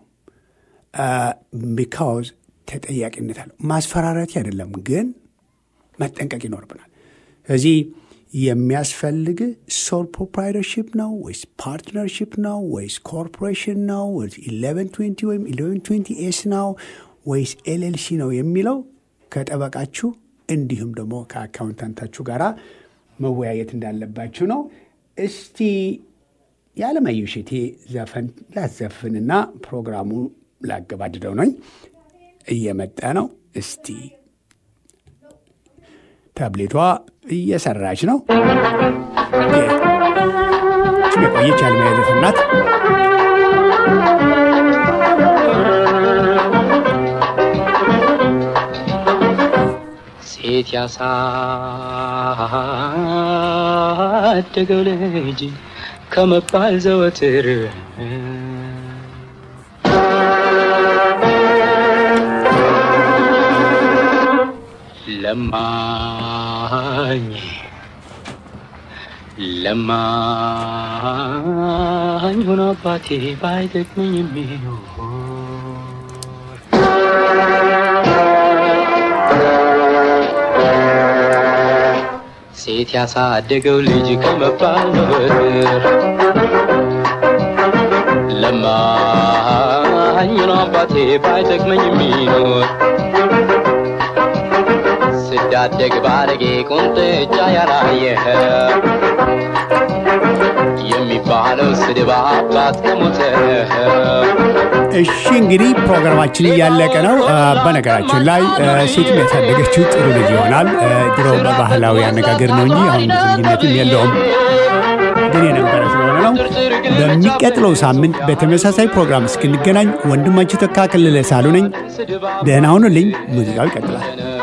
ቢካውዝ ተጠያቂነት አለው። ማስፈራራት አይደለም ግን መጠንቀቅ ይኖርብናል። ስለዚህ የሚያስፈልግ ሶል ፕሮፕራይተርሽፕ ነው ወይስ ፓርትነርሽፕ ነው ወይስ ኮርፖሬሽን ነው ወይስ ኢሌቨን ትዌንቲ ወይም ኢሌቨን ትዌንቲ ኤስ ነው ወይስ ኤልኤልሲ ነው የሚለው ከጠበቃችሁ እንዲሁም ደግሞ ከአካውንታንታችሁ ጋር መወያየት እንዳለባችሁ ነው። እስቲ የዓለማየሁ እሸቴ ዘፈን ላዘፍንና ፕሮግራሙ ላገባድደው ነኝ። እየመጣ ነው። እስቲ ታብሌቷ እየሰራች ነው። የቆየች የዓለማየሁ ዘፈን ናት። ሴት ያሳደገው ልጅ ከመባል ዘወትር ለማኝ ለማኝ ሆኖ አባቴ ባይጠቅመኝ የሚኖር ሴት ያሳደገው ልጅ ከመባል ዘወትር ለማኝ ነው አባቴ ባይጠቅመኝ የሚኖር ስዳደግ ባረጌ ቁንጥጫ ያላየ የሚባለው ስድብ አባት ከሞተ እሺ እንግዲህ ፕሮግራማችን እያለቀ ነው። በነገራችን ላይ ሴትም ያሳደገችው ጥሩ ልጅ ይሆናል። ድሮ በባህላዊ አነጋገር ነው እንጂ አሁን ብዙ ልዩነትም የለውም። ግን የነበረ ስለሆነ ነው። በሚቀጥለው ሳምንት በተመሳሳይ ፕሮግራም እስክንገናኝ ወንድማችሁ ተካ ከለለ ሳሉ ነኝ። ደህና ሁኑልኝ። ሙዚቃው ይቀጥላል።